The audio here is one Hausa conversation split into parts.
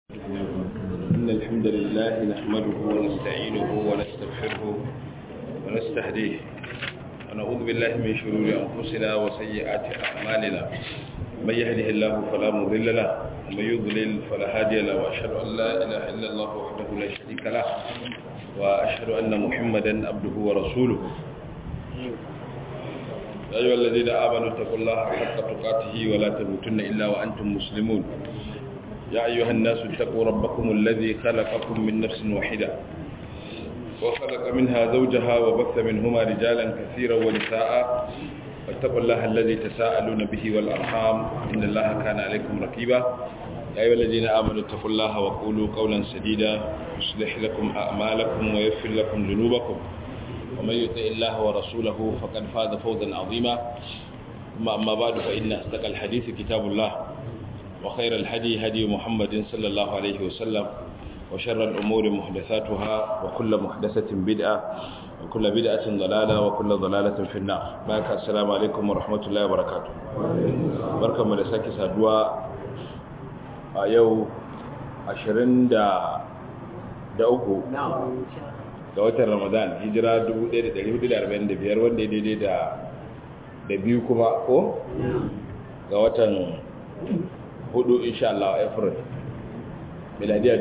إن الحمد لله نحمده ونستعينه ونستغفره ونستهديه ونعوذ بالله من شرور أنفسنا وسيئات أعمالنا من يهده الله فلا مضل له ومن يضلل فلا هادي له وأشهد أن لا إله إلا الله وحده لا شريك له وأشهد أن محمدا عبده ورسوله يا أيها الذين آمنوا اتقوا الله حق تقاته ولا تموتن إلا وأنتم مسلمون يا أيها الناس اتقوا ربكم الذي خلقكم من نفس واحدة وخلق منها زوجها وبث منهما رجالا كثيرا ونساء واتقوا الله الذي تساءلون به والأرحام إن الله كان عليكم رقيبا يا أيها الذين آمنوا اتقوا الله وقولوا قولا سديدا يصلح لكم أعمالكم ويغفر لكم ذنوبكم ومن يطع الله ورسوله فقد فاز فوزا عظيما ثم أما بعد فإن أصدق الحديث كتاب الله وخير الهدي هدي محمد صلى الله عليه وسلم وشر الأمور محدثاتها وكل محدثة بدعة وكل بدعة ضلالة وكل ضلالة في النار بارك السلام عليكم ورحمة الله وبركاته بركة مدساك سادوا يو عشرين دا da uku ga watan ramadan hijira 1445 wanda ya daidai da da biyu kuma ko ga watan hudu insha Allah April miladiya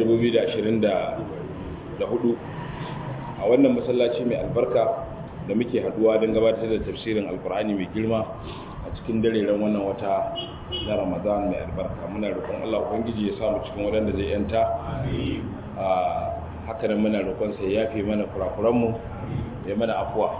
2024 a wannan masallaci mai albarka da muke haduwa don gabatar da tafsirin alkur'ani mai girma a cikin dareren wannan wata na Ramadan mai albarka muna roƙon Allah ubangiji ya samu cikin waɗanda zai yanta a haka nan muna roƙon sai yafe mana kurakuranmu ya mana afuwa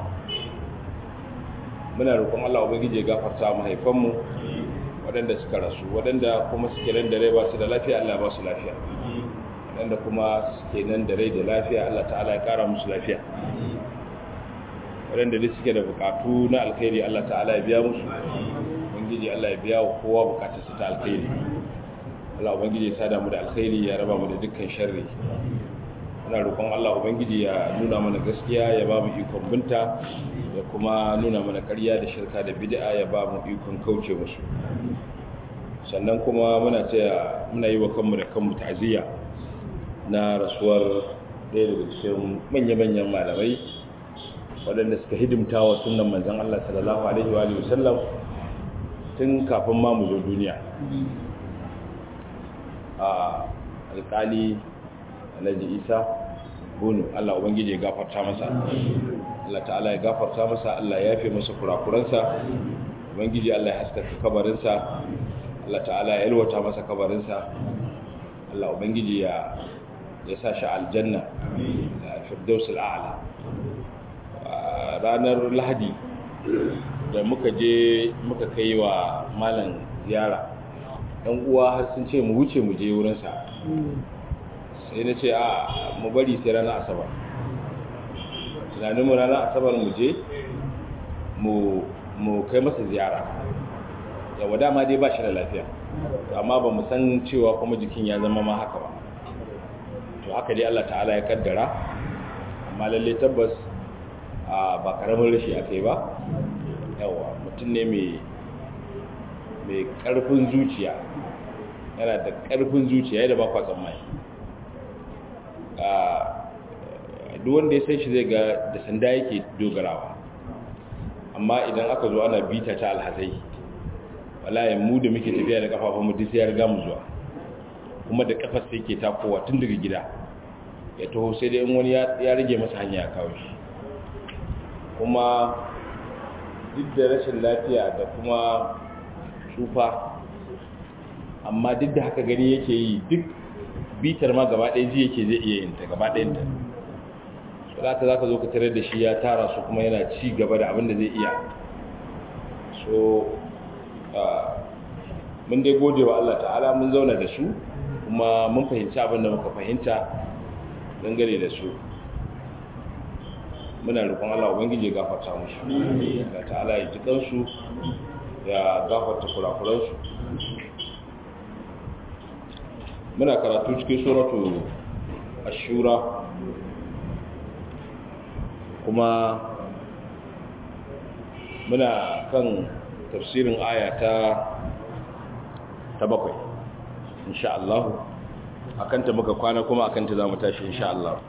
muna roƙon Allah ubangiji ya gafarta mahaifanmu waɗanda suka rasu waɗanda kuma suke nan da rai ba su da lafiya Allah ba su lafiya waɗanda kuma suke nan da rai da lafiya Allah ta'ala ya ƙara musu lafiya waɗanda duk suke da buƙatu na alkhairi Allah ta'ala ya biya musu ubangiji Allah ya biya wa kowa buƙatarsa ta alkhairi Allah ubangiji ya sada mu da alkhairi ya raba mu da dukkan sharri muna roƙon Allah ubangiji ya nuna mana gaskiya ya ba mu ikon binta ya kuma nuna mana ƙarya da shirka da bid'a ya ba mu ikon kauce musu sannan kuma muna taya muna yi wa kanmu da kanmu ta'aziyya na rasuwar ɗaya daga cikin manya-manyan malamai waɗanda suka hidimta wa sunan manzon Allah sallallahu alaihi wa sallam tun kafin ma mu zo duniya a alƙali alhaji isa bunu allah ubangiji ya gafarta masa allah ta'ala ya gafarta masa allah ya fi masa kurakuransa ubangiji allah ya haskaka kabarinsa allah ta'ala ya yalwata masa kabarinsa allah ubangiji ya ya sa shi aljanna da firdausul a'la ranar lahadi da muka je muka kai wa malam ziyara ɗan uwa har sun ce mu wuce mu je wurinsa sai na ce a mu bari sai ranar asabar tunaninmu ranar asabar mu je mu kai masa ziyara yawa dama dai ba shi da lafiya amma ba mu san cewa kuma jikin ya zama ma haka ba to haka dai Allah ta'ala ya kaddara amma lalle tabbas ba karamin rashi aka yi ba yawa mutum ne mai karfin zuciya yana da karfin zuciya yadda ba kwa tsammani duk wanda ya san shi zai ga da sanda yake dogarawa amma idan aka zo ana bita ta alhazai wallahi mu da muke tafiya da kafafun mu duk sai ya riga mu zuwa kuma da kafar sai yake takowa tun daga gida ya taho sai dai in wani ya rage masa hanya ya kawo shi kuma duk da rashin lafiya da kuma tsufa amma duk da haka gani yake yi duk bitar ma gaba ɗaya ji yake zai iya yin ta gaba ɗayanta so za ka za ka zo ka tarar da shi ya tara su kuma yana ci gaba da abin da zai iya so mun dai gode wa Allah ta'ala mun zauna da su kuma mun fahimci abin da muka fahimta dangane da su muna roƙon Allah ubangiji ya gafarta musu Allah ta'ala ya ji kansu ya gafarta kurakuransu muna karatu cikin suratu ashura kuma muna kan tafsirin aya ta ta bakwai insha Allah akanta muka kwana kuma akanta za mu tashi insha Allah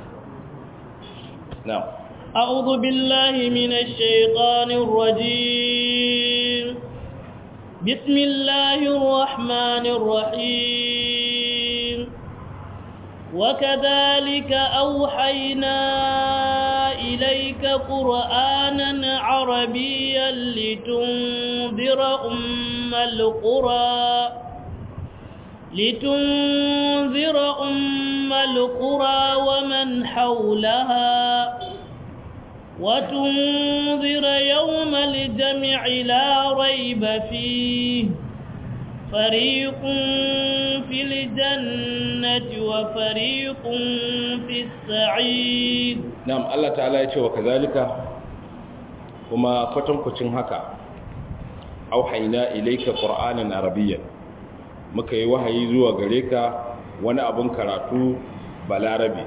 na'am أعوذ بالله من الشيطان الرجيم بسم الله الرحمن الرحيم وكذلك أوحينا إليك قرآنا عربيا لتنذر أم القرى لتنذر أم القرى ومن حولها وتنذر يوم الجمع لا ريب فيه فريق في الجنة وفريق في السعيد نعم الله تعالى يقول وكذلك وما فتنكتن هكا أوحينا إليك قرآنا عربيا muka yi wahayi zuwa gare ka wani abin karatu balarabe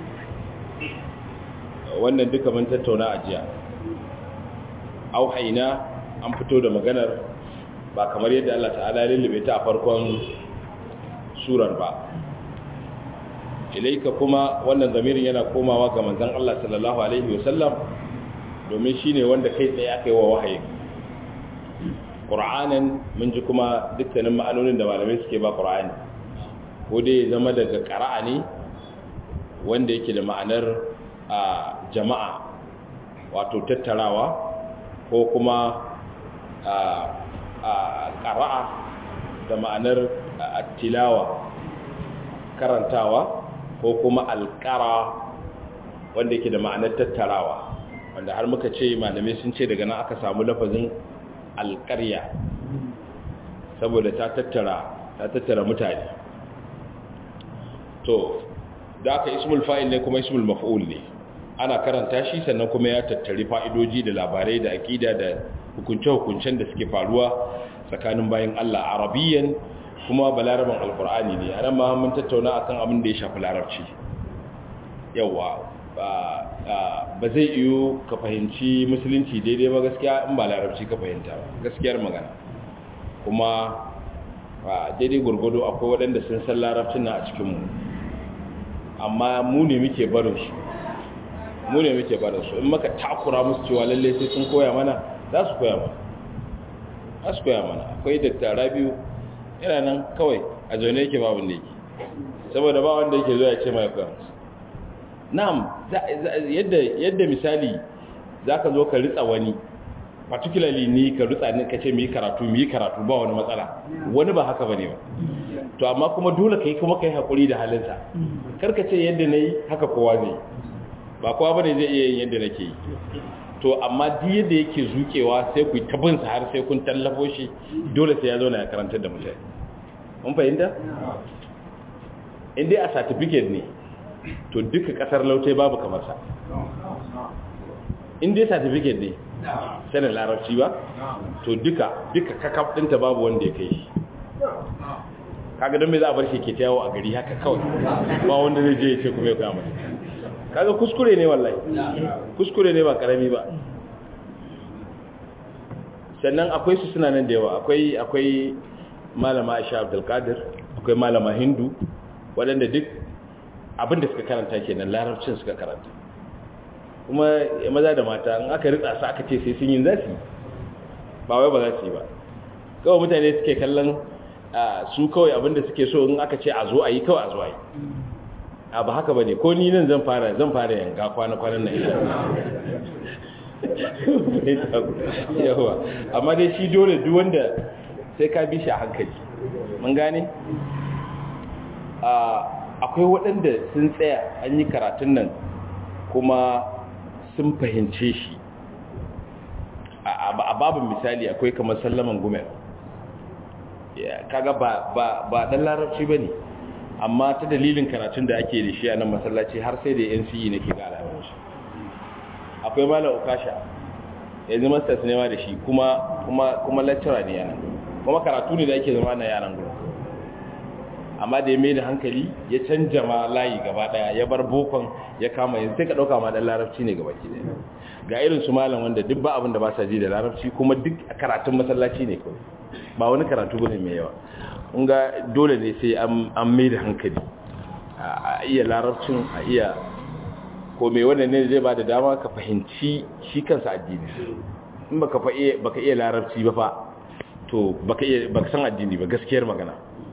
wannan duka mun tattauna a jiya auhaina an fito da maganar ba kamar yadda Allah ta'ala ya lullube ta a farkon surar ba ilaika kuma wannan zamirin yana komawa ga manzon Allah sallallahu alaihi wasallam domin shine wanda kai tsaye aka yi wa wahayi Qur'anin mun ji kuma dukkanin ma'anonin da malamai suke ba Qur'ani ko dai zama daga qara'a ne wanda yake da ma'anar a jama'a wato tattarawa ko kuma a ƙara'a da ma'anar tilawa karantawa ko kuma alƙara wanda yake da ma'anar tattarawa wanda har muka ce malamai sun ce daga nan aka samu lafazin alƙarya saboda ta tattara ta tattara mutane to da aka ismul fa'il ne kuma ismul maf'ul ne ana karanta shi sannan kuma ya tattari fa'idoji da labarai da aƙida da hukunce-hukuncen da suke faruwa tsakanin bayan Allah arabiyyan kuma balaraban alkur'ani ne a ma mun tattauna akan abin da ya shafi larabci yawa ba zai iyo ka fahimci musulunci daidai ba gaskiya in ba larabci ka fahimta ba gaskiyar magana kuma daidai gurgudu akwai waɗanda sun san larabcin na a cikinmu amma mu ne muke barin su mu ne muke barin su in maka takura musu cewa lalle sai sun koya mana za su koya mana za su koya mana akwai dattara biyu yana nan kawai a zaune yake babu da yake saboda ba wanda yake zuwa ya ce mai koya musu na'am yadda yadda misali za ka zo ka ritsa wani particularly ni ka ritsa ni ka ce mu yi karatu mu yi karatu ba wani matsala wani ba haka bane ba to amma kuma dole kai kuma kai hakuri da halinsa karka ce yadda nayi haka kowa zai ba kowa bane zai iya yin yadda nake yi to amma duk yadda yake zukewa sai ku tabin sa har sai kun tallafo shi dole sai ya zo na ya karantar da mutane mun fahimta in dai a certificate ne to duka kasar lautai babu kamar sa in dai certificate ne sanin larabci ba to duka duka kakaf dinta babu wanda ya kai shi kaga don me za a bar shi ke yawo a gari haka kawai ba wanda zai je ya ce kuma ya kama kaga kuskure ne wallahi kuskure ne ba karami ba sannan akwai su suna nan da yawa akwai akwai malama Aisha Abdul Qadir akwai malama Hindu waɗanda duk abinda suka karanta kenan larabcin suka karanta kuma maza da mata in aka ritsa su aka ce sai sun yi zasu ba wai ba za su yi ba kawai mutane suke kallon su kawai abinda suke so in aka ce a zo a yi kawai a zo a yi a ba haka ba ne ko ni nan zan fara zan fara yanga kwana-kwanan na isha yawa amma dai shi dole duk wanda sai ka bi shi a hankali mun gane akwai waɗanda sun tsaya an yi karatun nan kuma sun fahimce shi a babin misali akwai kamar sallaman gumel kaga ba ba dan larabci bane amma ta dalilin karatun da ake da shi a nan masallaci har sai da NCE nake ga alamun shi akwai malam ukasha yanzu masters ne ma da shi kuma kuma kuma lecturer ne yana kuma karatu ne da ake zama na yaran gurin amma da ya mai da hankali ya canja ma layi gaba daya ya bar bokon ya kama yanzu sai ka dauka ma dan larabci ne gaba ki daya ga irin su malam wanda duk ba abin da ba sa ji da larabci kuma duk karatun masallaci ne kawai ba wani karatu bane mai yawa ga dole ne sai an mai da hankali a iya larabcin a iya ko mai wannan ne zai ba da dama ka fahimci shi kansa addini in baka fa iya baka iya larabci ba fa to baka iya baka san addini ba gaskiyar magana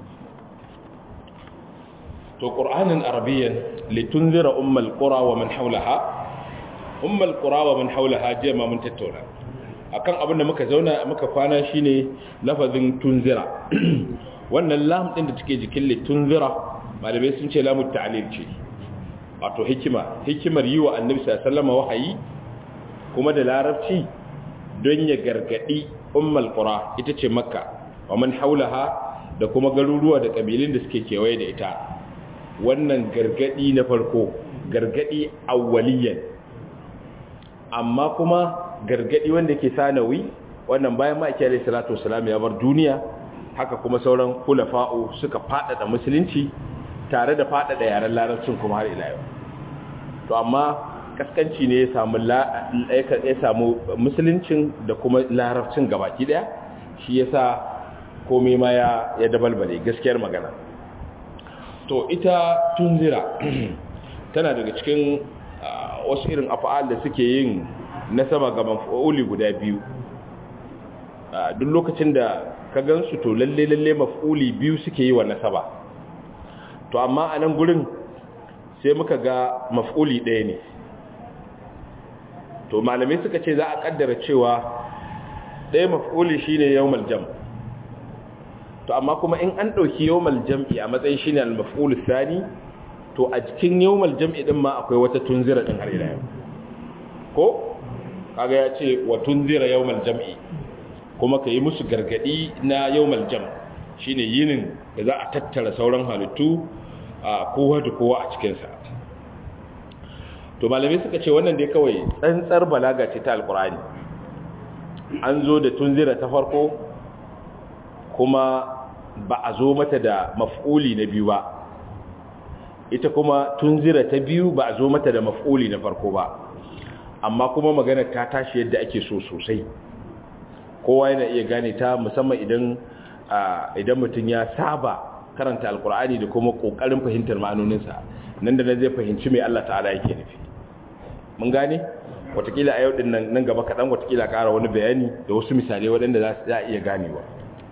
to qur'anin arabiyyan litunzira ummal qura wa man hawlaha ummal qura wa man hawlaha je ma mun tattauna akan abin da muka zauna muka kwana shine lafazin tunzira wannan lam din da take jikin litunzira malamai sun ce lamu ta'lil ce wato hikima hikimar yi wa annabi sallallahu alaihi wasallam wahayi kuma da larabci don ya gargadi ummul qura ita ce makka wa man haulaha da kuma garuruwa da kabilun da suke kewaye da ita wannan gargadi na farko gargadi awwaliyan amma kuma gargadi wanda yake sanawi wannan bayan ma ake alayhi salatu wasalam ya bar duniya haka kuma sauran kulafa'u suka fadada musulunci tare da fadada yaren larabcin kuma har ila yau to amma kaskanci ne ya samu ya samu musuluncin da kuma larabcin gabaki daya shi yasa komai ma ya ya dabalbale gaskiyar magana to ita tunzira tana daga cikin wasu irin afa'al da suke yin nasaba ga maf'uli guda biyu duk lokacin da ka gansu to lalle lalle maf'uli biyu suke yi wa nasaba to amma a nan gurin sai muka ga maf'uli ɗaya ne to malamai suka ce za a kaddara cewa ɗaya maf'uli shine yawmal jam to amma kuma in an ɗauki yawmal jam'i a matsayin shine al-maf'ul thani to a cikin yawmal jam'i din ma akwai wata tunzira din har ila yau ko kaga ya ce wa tunzira yawmal jam'i kuma ka yi musu gargadi na yawmal jam shine yinin da za a tattara sauran halittu a kowa da kowa a cikinsa to malamai suka ce wannan dai kawai tsantsar balaga ce ta alkurani an zo da tunzira ta farko kuma ba a zo mata da maf'uli na biyu ba ita kuma tunzira ta biyu ba a zo mata da maf'uli na farko ba amma kuma magana ta tashi yadda ake so sosai kowa yana iya gane ta musamman idan idan mutum ya saba karanta alkur'ani da kuma kokarin fahimtar ma'anoninsa nan da nan zai fahimci mai Allah ta'ala yake nufi mun gane watakila a yau din nan nan gaba kaɗan watakila ƙara wani bayani da wasu misalai waɗanda za a iya ganewa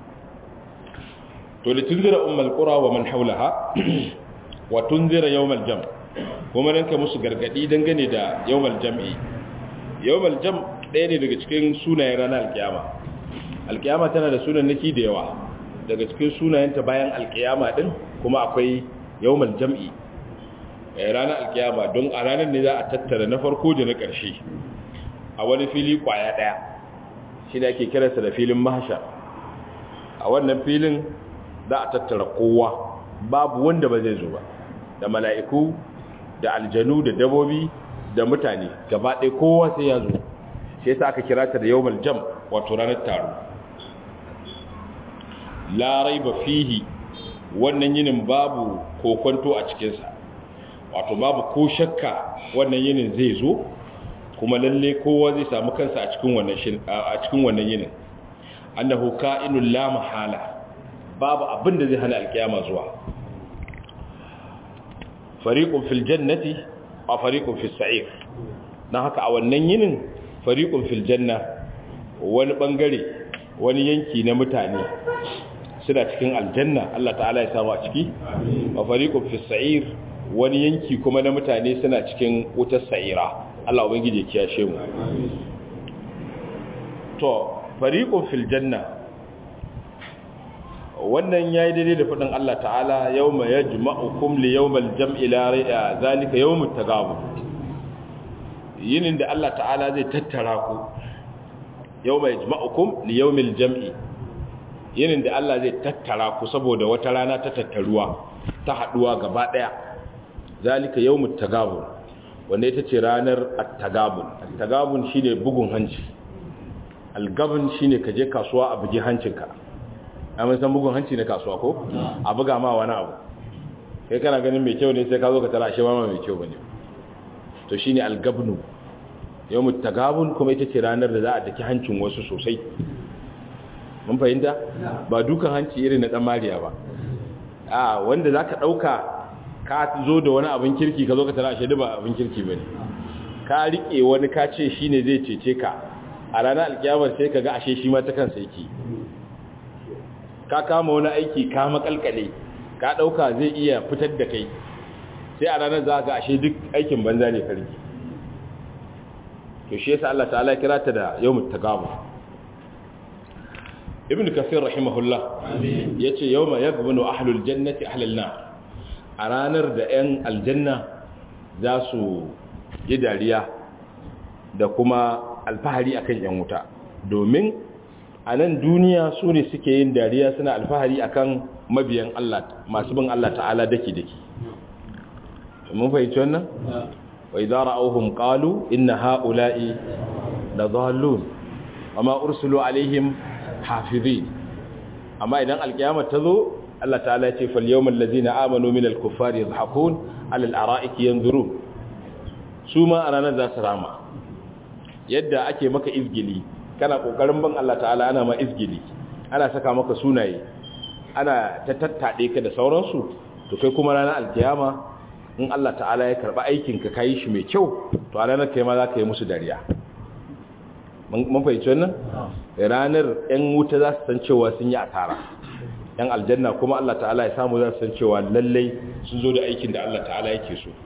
to da tunzira ummul qura wa man haulaha wa tunzira yawmal jam kuma dan ka musu gargadi dangane da yawmal jam'i yawmal jam ɗaya ne daga cikin sunayen ranar alkiyama alkiyama tana da sunan naki da yawa daga cikin sunayenta bayan alkiyama din kuma akwai yawmal jam'i ranar alkiyama don a ranar ne za a tattara na farko da na ƙarshe a wani fili kwaya ɗaya shi ne ake kiransa da filin mahasha a wannan filin za a tattara kowa babu wanda ba zai zo ba da mala'iku da aljanu da dabobi da mutane gaba ɗaya kowa sai ya zo sai sa aka kira ta da yawmal jam wato ranar taro larai ba fihi wannan yinin babu kokonto a cikinsa wato babu ko shakka wannan yinin zai zo kuma lalle kowa zai samu kansa a cikin wannan a cikin wannan yinin annahu ka'inul la mahala babu abin da zai hana alkiyama zuwa fariqun fil jannati wa fariqun fis sa'ir dan haka a wannan yinin fariqun fil janna wani bangare wani yanki na mutane suna cikin aljanna Allah ta'ala ya samu a ciki wa fariqun fis sa'ir wani yanki kuma na mutane suna cikin wutar sa'ira Allah ubangije kiyashe mu to fariqun fil janna wannan yayi daidai da fadin Allah ta'ala yawma yajma'ukum li yawmal jam'i la rai'a zalika yawmut tagabun yinin da Allah ta'ala zai tattara ku yawma yajma'ukum li yawmil jam'i yinin da Allah zai tattara ku saboda wata rana ta tattaruwa ta haduwa gaba daya zalika yawmut tagabun wanda ita ce ranar at-tagabun at-tagabun shine bugun hanci al-gabn shine ka je kasuwa a bugi hancinka amma san bugun hanci na kasuwa ko a buga ma wani abu kai kana ganin mai kyau ne sai ka zo ka tara shi ma mai kyau bane to shine al-gabnu yawmut tagabun kuma ita ce ranar da za a daki hancin wasu sosai mun fahimta ba dukan hanci irin na dan mariya ba a wanda zaka dauka ka zo da wani abin kirki ka zo ka tara shaidu ba abin kirki bane ka rike wani ka ce shine zai cece ka a ranar alkiyamar sai ka ga ashe shi ma ta kansa yake ka kama wani aiki ka makalkale ka dauka zai iya fitar da kai sai a ranar za ka ashe duk aikin banza ne karki to shi yasa Allah ta'ala kira ta da yawmut tagabun ibn kasir rahimahullah yace yawma yaghbunu ahlul jannati ahlal nar a ranar da 'yan aljanna za su yi dariya da kuma alfahari akan 'yan wuta domin a nan duniya su ne suke yin dariya suna alfahari akan mabiyan Allah masu bin Allah ta'ala daki-daki mun fahimci wannan? wa idza ra'awhum qalu inna ha'ula'i la dhallun wama ursulu alaihim hafizin amma idan alkiyama ta zo Allah ta'ala ya ce fal yawmal ladzina amanu minal kuffari yadhhakun 'alal ara'iki yanzurun su ma a ranar za su rama yadda ake maka izgili kana kokarin ban Allah ta'ala ana ma izgili ana saka maka sunaye ana ta tattade ka da sauransu to kai kuma ranar alkiyama in Allah ta'ala ya karba aikin ka kai shi mai kyau to a ranar kai ma za ka yi musu dariya mun fahimci wannan ranar yan wuta za su san cewa sun yi asara yan aljanna kuma Allah ta'ala ya samu za su san cewa lallai sun zo da aikin da Allah ta'ala yake so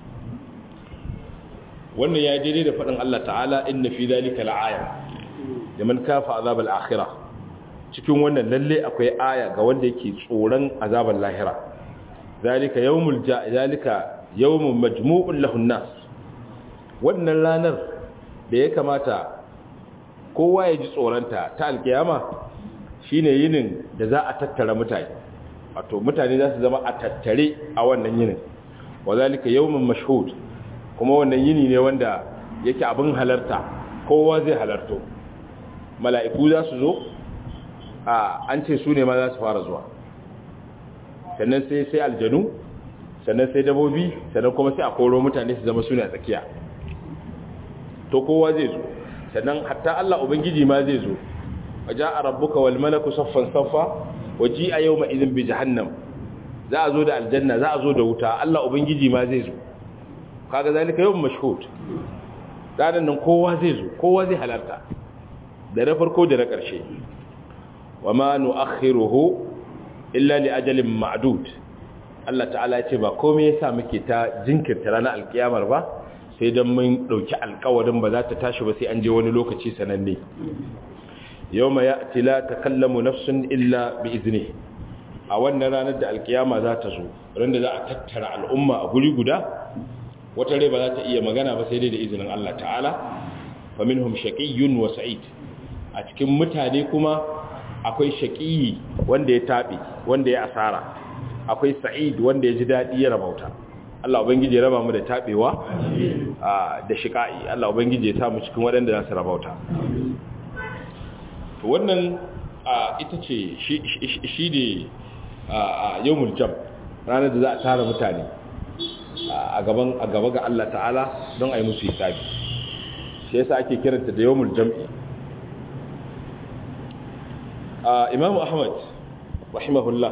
wannan ya daidai da faɗin Allah ta'ala inna fi zalika la'aya liman kafa azabal akhirah cikin wannan lalle akwai aya ga wanda yake tsoron azabal lahira zalika yawmul ja zalika yawmun majmu'un lahun nas wannan ranar da ya kamata kowa ya ji tsoronta ta alkiyama shine yinin da za a tattara mutane wato mutane za su zama a tattare a wannan yinin wa zalika yawmun mashhud kuma wannan yini ne wanda yake abin halarta kowa zai halarto mala'iku za su zo a an ce su ne ma za su fara zuwa sannan sai sai aljanu sannan sai dabobi sannan kuma sai a koro mutane su zama su ne a tsakiya to kowa zai zo sannan hatta Allah ubangiji ma zai zo waja a rabbuka wal malaku saffan saffa waji a yau ma'izin bi jahannam za a zo da aljanna za a zo da wuta Allah ubangiji ma zai zo kaga zalika yawm mashhud ranar nan kowa zai zo kowa zai halarta da na farko da na ƙarshe wa ma nu'akhiruhu illa li ajalin ma'dud Allah ta'ala ya ce ba komai yasa muke ta jinkirta ranar alkiyamar ba sai dan mun dauki alƙawarin ba za ta tashi ba sai an je wani lokaci sananne yawma ya'ti la takallamu nafsun illa bi iznihi a wannan ranar da alkiyama za ta zo randa za a tattara al'umma a guri guda wata rai ba za ta iya magana ba sai dai da izinin Allah ta'ala fa minhum shaqiyyun wa sa'id a cikin mutane kuma akwai shaqiyi wanda ya tabe wanda ya asara akwai sa'id wanda ya ji dadi ya rabauta Allah ubangiji ya raba mu da tabewa da shiqai Allah ubangiji ya sa mu cikin waɗanda za su rabauta to wannan ita ce shi ne yawmul jam ranar da za a tara mutane a gaban a gaba ga Allah ta'ala don a yi musu hisabi shi yasa ake kiranta da yawmul jam'i Imam Ahmad rahimahullah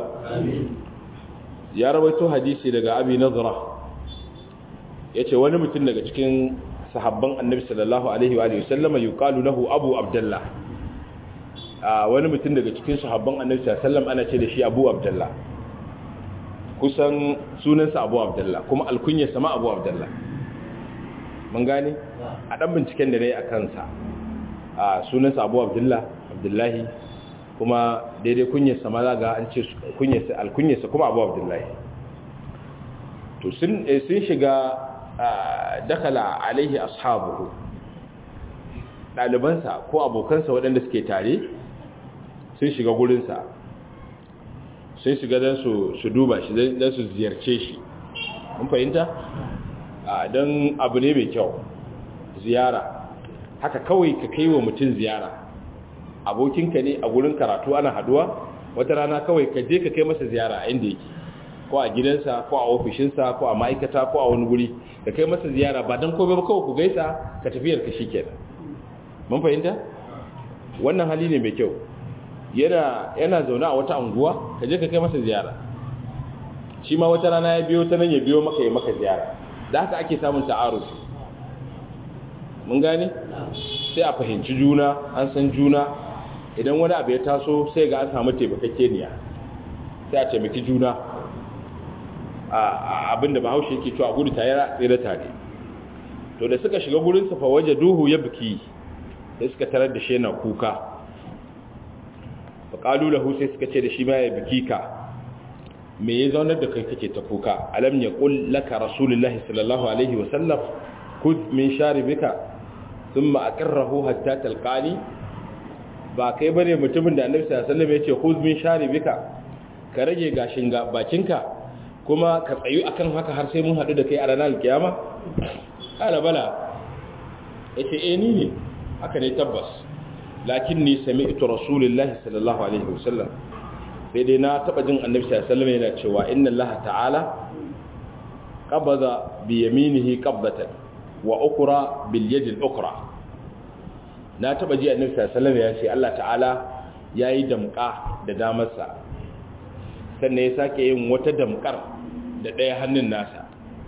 ya rawaito hadisi daga Abi Nadra yace wani mutum daga cikin sahabban Annabi sallallahu alaihi wa alihi wasallama yuqalu lahu Abu Abdullah wani mutum daga cikin sahabban Annabi sallallahu alaihi wasallam ana ce da shi Abu Abdullah kusan sunansa abu abdullah kuma alkunyarsa ma abu abdullah mun gane a ɗan binciken da na yi a kansa a sunansa abu abdullah abdullahi kuma daidai kunyarsa ma za ga an ce alkunyarsa kuma abu abdullahi to sun shiga dakala alaihi ashabuhu ɗalibansa ko abokansa waɗanda suke tare sun shiga gurinsa sun shiga don su duba shi don su ziyarce shi mun fahimta don abu ne mai kyau ziyara haka kawai ka kai wa mutum ziyara abokinka ne a gurin karatu ana haduwa wata rana kawai ka je ka kai masa ziyara a inda yake ko a gidansa ko a ofishinsa ko a ma'aikata ko a wani guri ka kai masa ziyara ba don kome ba kawai ku gaisa ka tafiyar ka shi kenan mun fahimta wannan hali ne mai kyau yana yana zaune a wata anguwa ka je ka kai masa ziyara shi ma wata rana ya biyo ta nan ya biyo maka ya maka ziyara da haka ake samun ta'arufi mun gane sai a fahimci juna an san juna idan wani abu ya taso sai ga an samu taimakakeniya sai a taimaki juna a abinda bahaushe yake cewa gudu tare tsere tare to da suka shiga gurin sa fa waje duhu ya biki sai suka tarar da shi yana kuka fa qalu lahu sai suka ce da shi ma ya biki ka me ya zaunar da kai kake ta kuka alam yaqul laka rasulullahi sallallahu alaihi wa sallam kud min sharibika thumma aqarrahu hatta talqani ba kai bane mutumin da annabi sallallahu alaihi wasallam ya ce khudh min sharibika ka rage gashin ga bakinka kuma ka tsayu akan haka har sai mun hadu da kai a ranar kiyama kala bala yace eh ni ne haka ne tabbas lakinni sami'tu rasulullahi sallallahu alaihi wasallam sai dai na taba jin annabi sallallahu alaihi wasallam yana cewa inna allaha ta'ala qabada bi yaminihi qabdatan wa ukra bil yadi al ukra na taba ji annabi sallallahu alaihi wasallam ya ce Allah ta'ala yayi damka da damarsa sannan ya sake yin wata damkar da ɗaya hannun nasa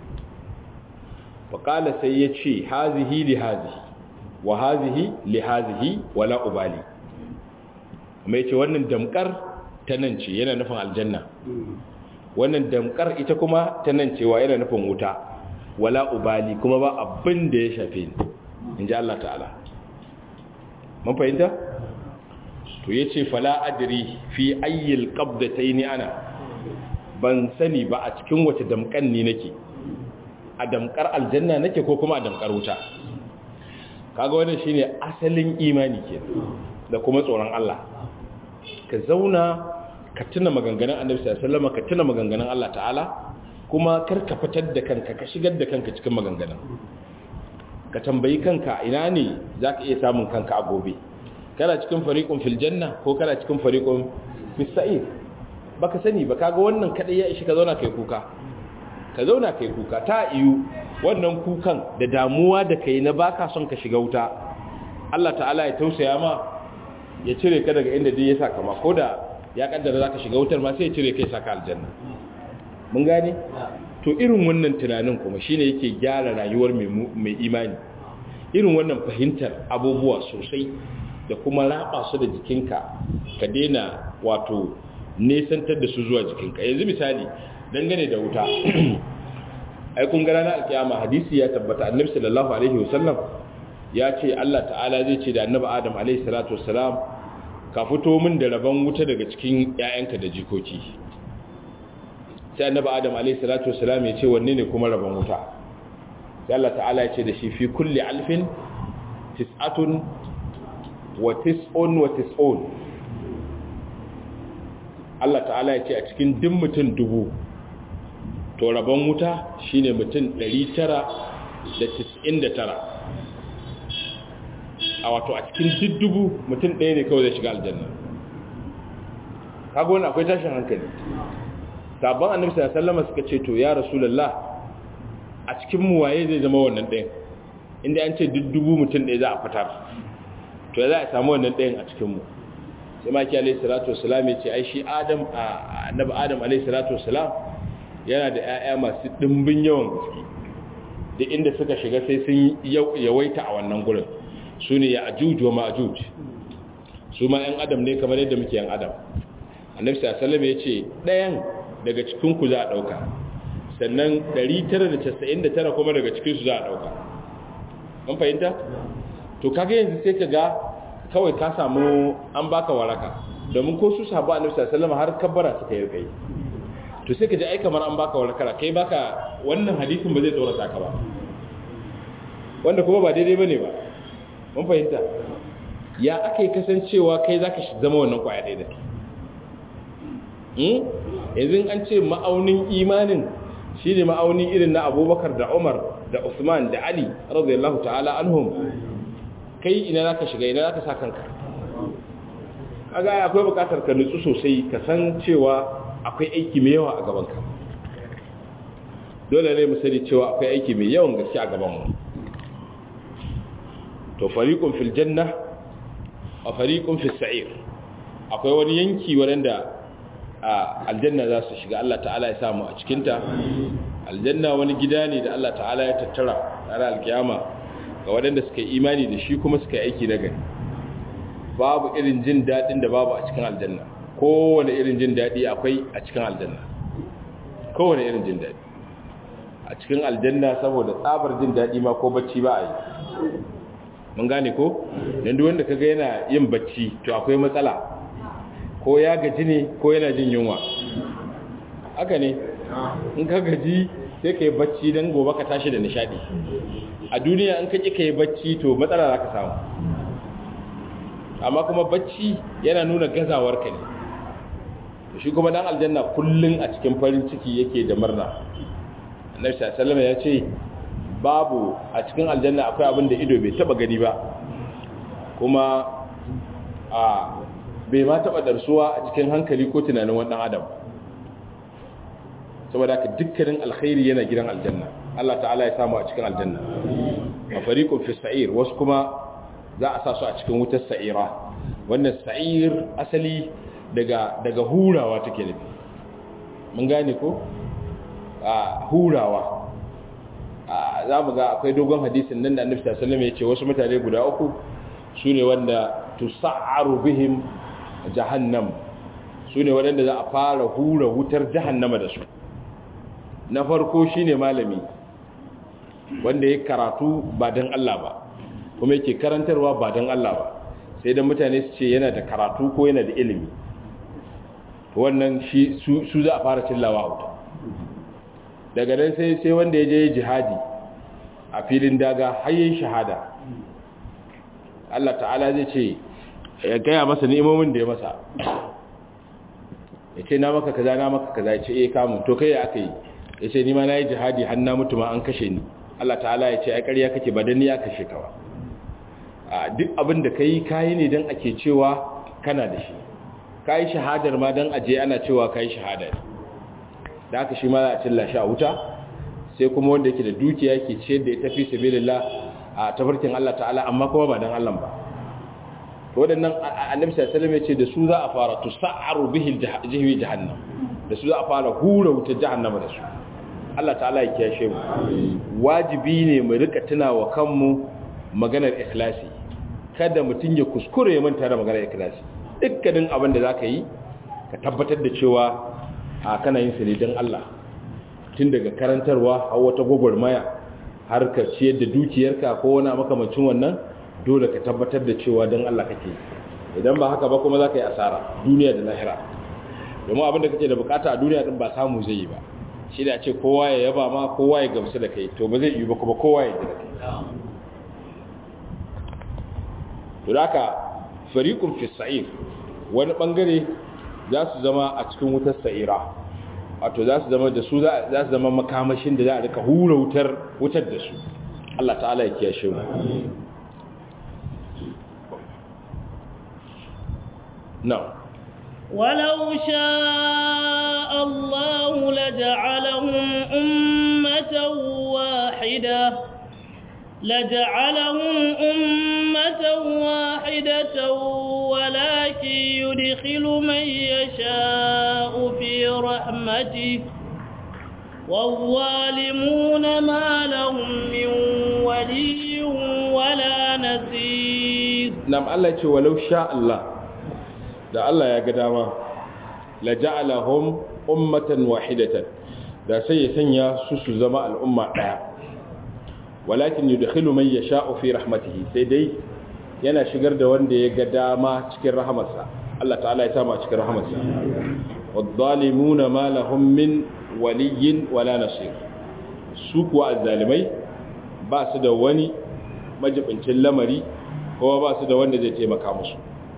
faƙala sai ya ce hazihi li hazihi wa hazihi li hazihi wala ubali kuma ya ce wannan damkar ta nan ce yana nufin aljanna wannan damkar ita kuma ta nan cewa yana nufin wuta wala ubali kuma ba abin da ya shafe ni in ji Allah ta'ala mun fahimta to ya ce fala adiri fi ayyil qabdataini ana ban sani ba a cikin wace damkan ni nake a damkar aljanna nake ko kuma a damkar wuta kaga wannan shine asalin imani ke da kuma tsoron Allah ka zauna ka tuna maganganun Annabi sallallahu alaihi wasallam ka tuna maganganun Allah ta'ala kuma kar ka fitar da kanka ka shigar da kanka cikin maganganun ka tambayi kanka ina ne zaka iya samun kanka a gobe kana cikin fariqun fil janna ko kana cikin fariqun fis sa'ir baka sani ba kaga wannan kadai ya ishi ka zauna kai kuka ka zauna kai kuka ta iyu wannan kukan da damuwa da kai na baka son ka shiga wuta Allah ta'ala ya tausaya ma ya cire ka daga inda dai ya saka ma koda ya kaddara zaka shiga wutar ma sai ya cire kai saka aljanna mun gane to irin wannan tunanin kuma shine yake gyara rayuwar mai mai imani irin wannan fahimtar abubuwa sosai da kuma raba su da jikinka ka daina wato nesantar da su zuwa jikinka yanzu misali dangane da wuta ai kun gara na alkiyama hadisi ya tabbata annabi sallallahu alaihi wasallam ya ce Allah ta'ala zai ce da annabi Adam alaihi salatu wassalam ka fito min da rabon wuta daga cikin ƴaƴanka da jikoki sai annabi Adam alaihi salatu wassalam ya ce wanne ne kuma rabon wuta sai Allah ta'ala ya ce da shi fi kulli alfin tis'atun wa tis'un wa tis'un Allah ta'ala ya ce a cikin duk mutum dubu to rabon wuta shine mutum 999 a wato a cikin duk dubu mutum ɗaya ne kawai zai shiga aljanna kaga wani akwai tashin hankali sabon annabi sallallahu alaihi wasallam suka ce to ya rasulullah a cikin mu waye zai zama wannan ɗayan inda an ce duk dubu mutum ɗaya za a fitar to ya za a samu wannan ɗayan a cikin mu sai maki alaihi salatu wasalam ya ce ai shi adam annabi adam alaihi salatu wasalam yana da ƴaƴa masu dimbin yawan gaske da inda suka shiga sai sun yawaita a wannan gurin su ne ya ajuj wa ma'ajuj su ma ƴan adam ne kamar yadda muke ƴan adam annabi sallallahu alaihi wasallam ya ce ɗayan daga cikin ku za a dauka sannan 999 kuma daga cikin su za a dauka mun fahimta to kaga yanzu sai ka ga kawai ka samu an baka waraka domin ko su sahabu annabi sallallahu alaihi har kabbara suka yi kai to sai ka ji ai kamar an baka waraka kai baka wannan hadisin ba zai tsorata ka ba wanda kuma ba daidai bane ba mun fahimta ya akai kasancewa kai zaka zama wannan kwaya daidai hmm yanzu an ce ma'aunin imanin shine ma'auni irin na Abubakar da Umar da Uthman da Ali radiyallahu ta'ala anhum kai ina za ka shiga ina za ka sa kanka kaga akwai bukatar ka nutsu sosai ka san cewa akwai aiki mai yawa a gabanka dole ne mu sani cewa akwai aiki mai yawan gaske a gabanmu to fariqun fil janna wa fariqun fis sa'ir akwai wani yanki waɗanda a aljanna za su shiga Allah ta'ala ya samu a cikinta aljanna wani gida ne da Allah ta'ala ya tattara ranar alkiyama ga waɗanda suka yi imani da shi kuma suka yi aiki na gari babu irin jin daɗin da babu a cikin aljanna kowane irin jin daɗi akwai a cikin aljanna kowane irin jin daɗi a cikin aljanna saboda tsabar jin daɗi ma ko bacci ba a yi mun gane ko don duk wanda kaga yana yin bacci to akwai matsala ko ya gaji ne ko yana jin yunwa haka ne in ka gaji sai ka yi bacci don gobe ka tashi da nishadi a duniya in ka ƙi ka yi bacci to matsala za ka samu amma kuma bacci yana nuna gazawarka ne shi kuma dan aljanna kullum a cikin farin ciki yake da murna annabi sallallahu ya ce babu a cikin aljanna akwai abin da ido bai taba gani ba kuma a bai ma taba darsuwa a cikin hankali ko tunanin wannan adam saboda haka dukkanin alkhairi yana gidan aljanna Allah ta'ala ya samu a cikin aljanna a fariqun fi sa'ir wasu kuma za a sa su a cikin wutar sa'ira wannan sa'ir asali daga daga hurawa take nufi mun gane ko a hurawa za mu ga akwai dogon hadisin nan da annabi sallallahu alaihi wasallam ya ce wasu mutane guda uku sune wanda tusa'aru bihim jahannam sune wanda za a fara hura wutar jahannama da su na farko shine malami wanda ya karatu ba dan Allah ba kuma yake karantarwa ba dan Allah ba sai dan mutane su ce yana da karatu ko yana da ilimi wannan shi su za a fara cillawa wuta daga nan sai sai wanda ya je jihadi a filin daga hayyin shahada Allah ta'ala zai ce ya gaya masa ni'imomin da ya masa ya ce na maka kaza na maka kaza ya ce eh kamun to kai ya aka yi ya ce nima na yi jihadi har na mutu ma an kashe ni Allah ta'ala ya ce ai ƙarya kake ba dan ni ya kashe ka ba a duk abin da kai kayi ne dan ake cewa kana da shi kayi shahadar ma dan aje ana cewa kayi shahada ne da haka shi ma za a cilla shi a wuta sai kuma wanda yake da dukiya yake ciyar da ita fi sabilillah a tafarkin Allah ta'ala amma kuma ba dan Allah ba to wadannan annabi sallallahu alaihi wasallam yace da su za a fara tusa'aru bihi jahwi jahannam da su za a fara hura wutar jahannama da su Allah ta'ala ya kiyashe mu wajibi ne mu rika tunawa kanmu maganar ikhlasi kada mutun ya kuskure ya manta da maganar ikhlasi dukkanin abin da zaka yi ka tabbatar da cewa a kana yin sa ne don Allah tun daga karantarwa har wata gwagwarmaya har ka ciyar da dukiyarka ko wani makamancin wannan dole ka tabbatar da cewa don Allah kake idan ba haka ba kuma za ka yi asara duniya da lahira domin abin da kake da bukata a duniya din ba samu zai yi ba shi da ce kowa ya yaba ma kowa ya gamsu da kai to ba zai yi ba kuma kowa ya ji da kai to da haka fariqun fi sa'ir wani bangare za su zama a cikin wutar sa'ira wato za su zama da su za su zama makamashin da za a rika hura wutar wutar da su Allah ta'ala ya kiyashe mu na ولو شاء الله لجعلهم أمة واحدة لجعلهم أمة واحدة ولكن يدخل من يشاء في رحمته والظالمون ما لهم من ولي ولا نصير نعم الله يقول ولو شاء الله da Allah ya ga dama la ja'alahum ummatan wahidatan da sai ya sanya su su zama al'umma daya walakin yudkhilu man yasha'u fi rahmatihi sai dai yana shigar da wanda ya ga dama cikin rahamarsa Allah ta'ala ya sama cikin rahamarsa wadh-dhalimuna ma lahum min waliyyin wala nasir su kuwa azzalimai ba su da wani majibincin lamari ko ba su da wanda zai taimaka musu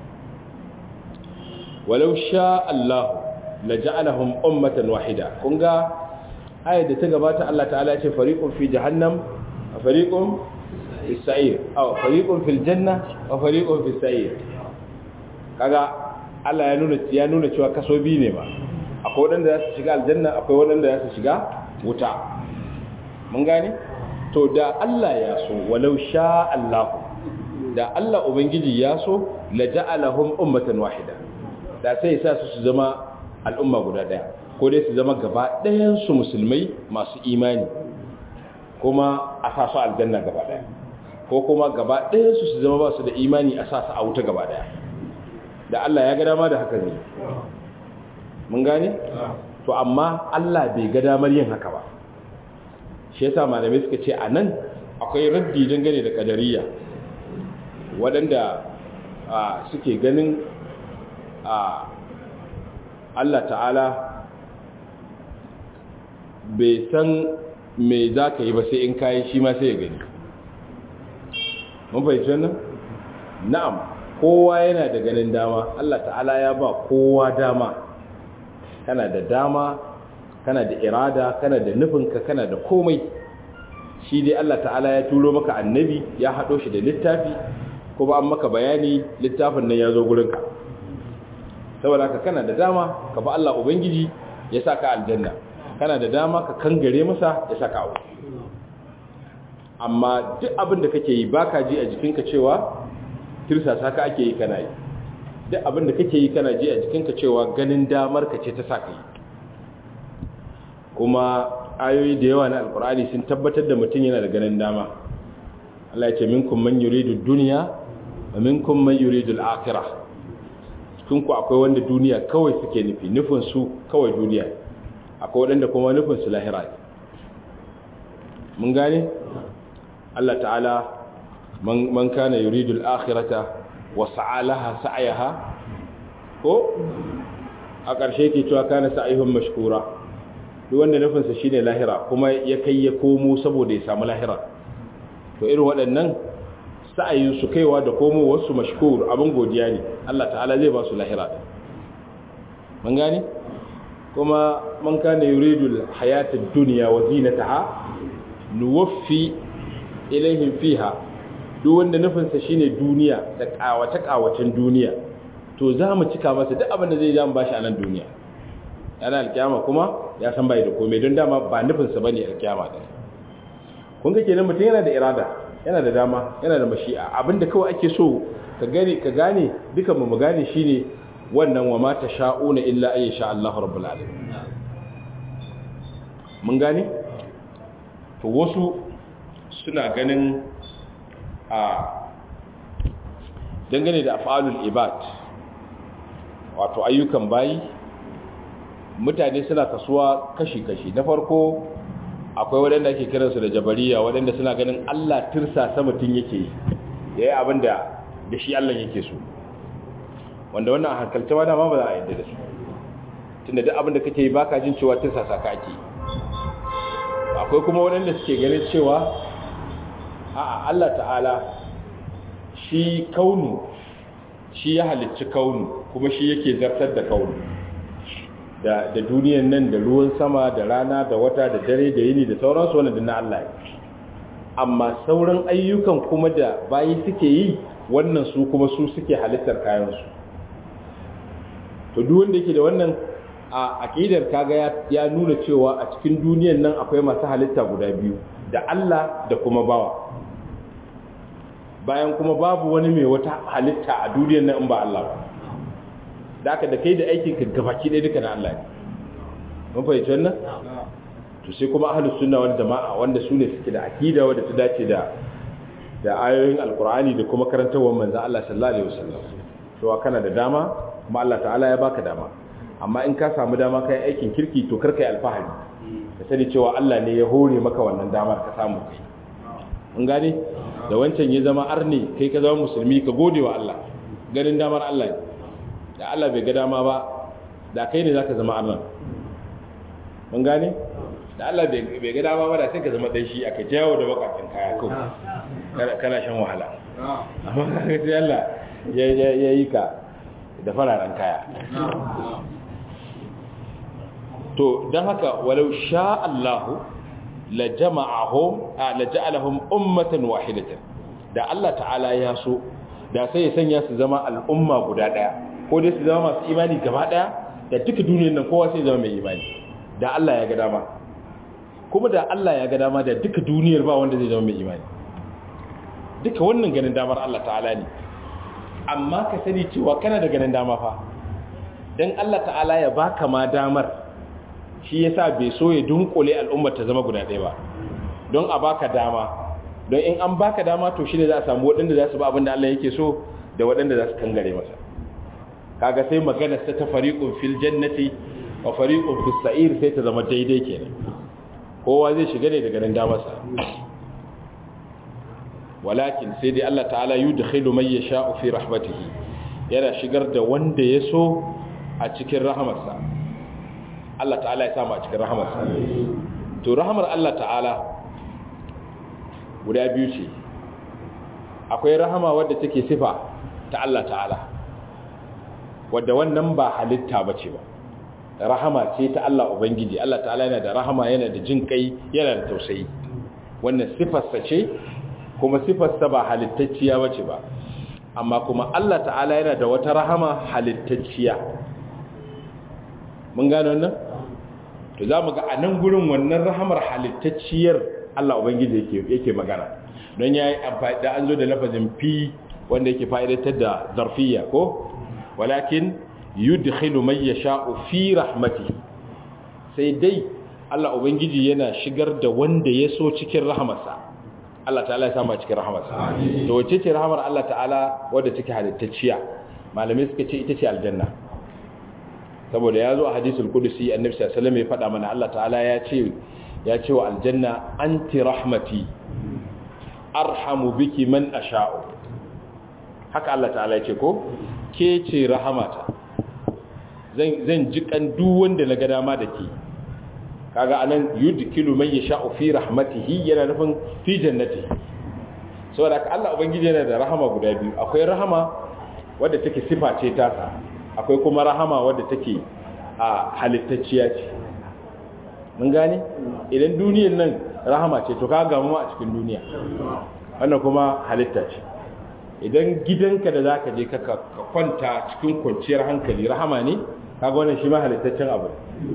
walau sha Allah la ja'alahum ummatan wahida kun ga ayat da ta gabata Allah ta'ala ya ce fariqun fi jahannam wa fariqun fi sa'ir aw fariqun fil janna wa fariqun fi sa'ir kaga Allah ya nuna ya nuna cewa kaso biyu ne ba akwai wadanda za su shiga aljanna akwai wadanda za su shiga wuta mun gane to da Allah ya so walau sha Allah da Allah ubangiji ya so la ja'alahum ummatan wahida da sai ya sa su su zama al'umma guda daya ko dai su zama gaba ɗayan su musulmai masu imani kuma a sa su aljanna gaba daya ko kuma gaba ɗayan su su zama ba su da imani a sa su a wuta gaba daya da Allah ya ga dama da haka ne mun gane to amma Allah bai ga damar yin haka ba shi yasa malamai suka ce anan akwai raddi dangane da kadariya waɗanda suke ganin Allah ta'ala bai san me za ka yi ba sai in kayi shi ma sai ya gani mun fahimci wannan na'am kowa yana da ganin dama Allah ta'ala ya ba kowa dama kana da dama kana da irada kana da nufinka kana da komai shi dai Allah ta'ala ya turo maka annabi ya haɗo shi da littafi kuma an maka bayani littafin nan ya zo gurinka saboda haka kana da dama ka ba Allah ubangiji ya sa ka aljanna kana da dama ka kangare masa ya sa ka aure amma duk abin da kake yi baka ji a jikinka cewa tirsasa ka ake yi kana yi duk abin da kake yi kana ji a jikinka cewa ganin damar ka ce ta sa ka yi kuma ayoyi da yawa na alkur'ani sun tabbatar da mutum yana da ganin dama Allah ya ce minkum man yuridu dunya wa minkum man yuridu al-akhirah cikin ku akwai wanda duniya kawai suke nufi nufin su kawai duniya akwai wanda kuma nufin su lahira mun gane Allah ta'ala man man kana yuridu al-akhirata wa sa'alaha sa'yaha ko a ƙarshe ke cewa kana sa'ihum mashkura duk wanda nufinsa shine lahira kuma ya kai ya komo saboda ya samu lahira to irin waɗannan sa'ayin su kaiwa da komo wasu mashkur abin godiya ne Allah ta'ala zai ba su lahira din mun gane kuma man kana yuridu hayatad dunya wa zinataha nuwaffi ilaihim fiha duk wanda nufinsa shine duniya da kawace kawacen duniya to za mu cika masa duk abin da zai ja mu bashi a nan duniya yana alkiyama kuma ya san bai da komai don dama ba nufinsa ba ne alkiyama da kun ga kenan mutum yana da irada yana da dama yana da mashi'a abinda kawai ake so ka gane ka gane dukan mu gane shine wannan wa ma sha'una illa ay sha Allahu rabbul alamin mun gane to wasu suna ganin a dangane da af'alul ibad wato ayyukan bayi mutane suna kasuwa kashi-kashi na farko akwai waɗanda ake kiransu da jabariya waɗanda suna ganin Allah tirsa sa mutum yake yi ya yi abin da da shi Allah yake so wanda wannan a hankalce ma dama ba za a yadda da su tunda duk abin da kake yi baka jin cewa tirsa sa ka ake akwai kuma waɗanda suke ganin cewa a Allah ta'ala shi kaunu shi ya halicci kaunu kuma shi yake zartar da kaunu da da duniyan nan da ruwan sama da rana da wata da dare da yini da sauransu wannan na Allah ne amma sauran ayyukan kuma da bayi suke yi wannan su kuma su suke halittar kayan su to duk wanda yake da wannan a aqidar kaga ya nuna cewa a cikin duniyan nan akwai masu halitta guda biyu da Allah da kuma bawa bayan kuma babu wani mai wata halitta a duniyan nan in ba Allah ba da aka da kai da aikin ka gabaki ɗaya duka na Allah ne mun fahimci wannan to sai kuma ahlus sunna wal jama'a wanda su ne suke da akida wanda ta dace da da ayoyin alqur'ani da kuma karantawar manzon Allah sallallahu alaihi wasallam to kana da dama kuma Allah ta'ala ya baka dama amma in ka samu dama kai aikin kirki to kar kai alfahari ka sani cewa Allah ne ya hore maka wannan damar ka samu kai mun gane da wancan ya zama arni kai ka zama musulmi ka gode wa Allah ganin damar Allah ne da Allah bai ga dama ba da kai ne zaka zama arnan mun gane da Allah bai ga dama ba da sai ka zama dan shi aka jawo da bakakin kaya ko kana shan wahala amma kaga sai Allah ya yi ka da fararen kaya to dan haka walau sha Allahu la jama'ahum la ja'alahum ummatan wahidatan da Allah ta'ala ya so da sai ya sanya su zama al'umma guda daya ko dai su zama masu imani gaba daya da duka duniyar nan kowa sai zama mai imani da Allah ya ga dama kuma da Allah ya ga dama da duka duniyar ba wanda zai zama mai imani duka wannan ganin damar Allah ta'ala ne amma ka sani cewa kana da ganin dama fa dan Allah ta'ala ya baka ma damar shi yasa bai so ya dunkule al'ummar ta zama guda ɗaya ba don a baka dama don in an baka dama to shi ne za a samu waɗanda za su ba abin da Allah yake so da waɗanda za su kangare masa kaga sai magana ta fariqun fil jannati wa fariqun fis sa'ir sai ta zama daidai kenan kowa zai shiga ne daga nan damarsa walakin sai dai Allah ta'ala yudkhilu man yasha'u fi rahmatihi yana shigar da wanda ya so a cikin rahamarsa Allah ta'ala ya samu a cikin rahamarsa to rahamar Allah ta'ala guda biyu ce akwai rahama wadda take sifa ta Allah ta'ala wadda wannan ba halitta bace ba rahama ce ta Allah ubangiji Allah ta'ala yana da rahama yana da jin kai yana da tausayi wannan sifarsa ce kuma sifarsa ba halittacciya bace ba amma kuma Allah ta'ala yana da wata rahama halittacciya mun gano wannan to za mu ga a nan gurin wannan rahamar halittacciyar Allah Ubangiji yake yake magana don ya yi amfani da an zo da lafazin fi wanda yake fa'idatar da zarfiya ko walakin yudkhilu man yasha'u fi rahmatihi sai dai Allah Ubangiji yana shigar da wanda ya so cikin rahamarsa Allah ta'ala ya sama cikin rahamarsa to wace ce rahamar Allah ta'ala wadda take halittacciya malamai suka ce ita ce aljanna saboda ya zo a hadisul kudusi annabi sallallahu alaihi wasallam ya faɗa mana Allah ta'ala ya ce ya ce wa aljanna anti rahmati arhamu biki man asha'u haka Allah ta'ala ya ce ko ke ce rahamata zan zan jikan duk wanda na ga dama da ke kaga anan yudkilu man yasha'u fi rahmatihi yana nufin fi jannati saboda ka Allah ubangiji yana da rahama guda biyu akwai rahama wadda take sifa ce ta akwai kuma rahama wadda take a halittacciya ce mun gane idan duniyar nan rahama ce to ka gamu a cikin duniya wannan kuma halitta ce idan gidanka da zaka je ka kwanta cikin kwanciyar hankali rahama ne kaga wannan shi ma halittaccen abu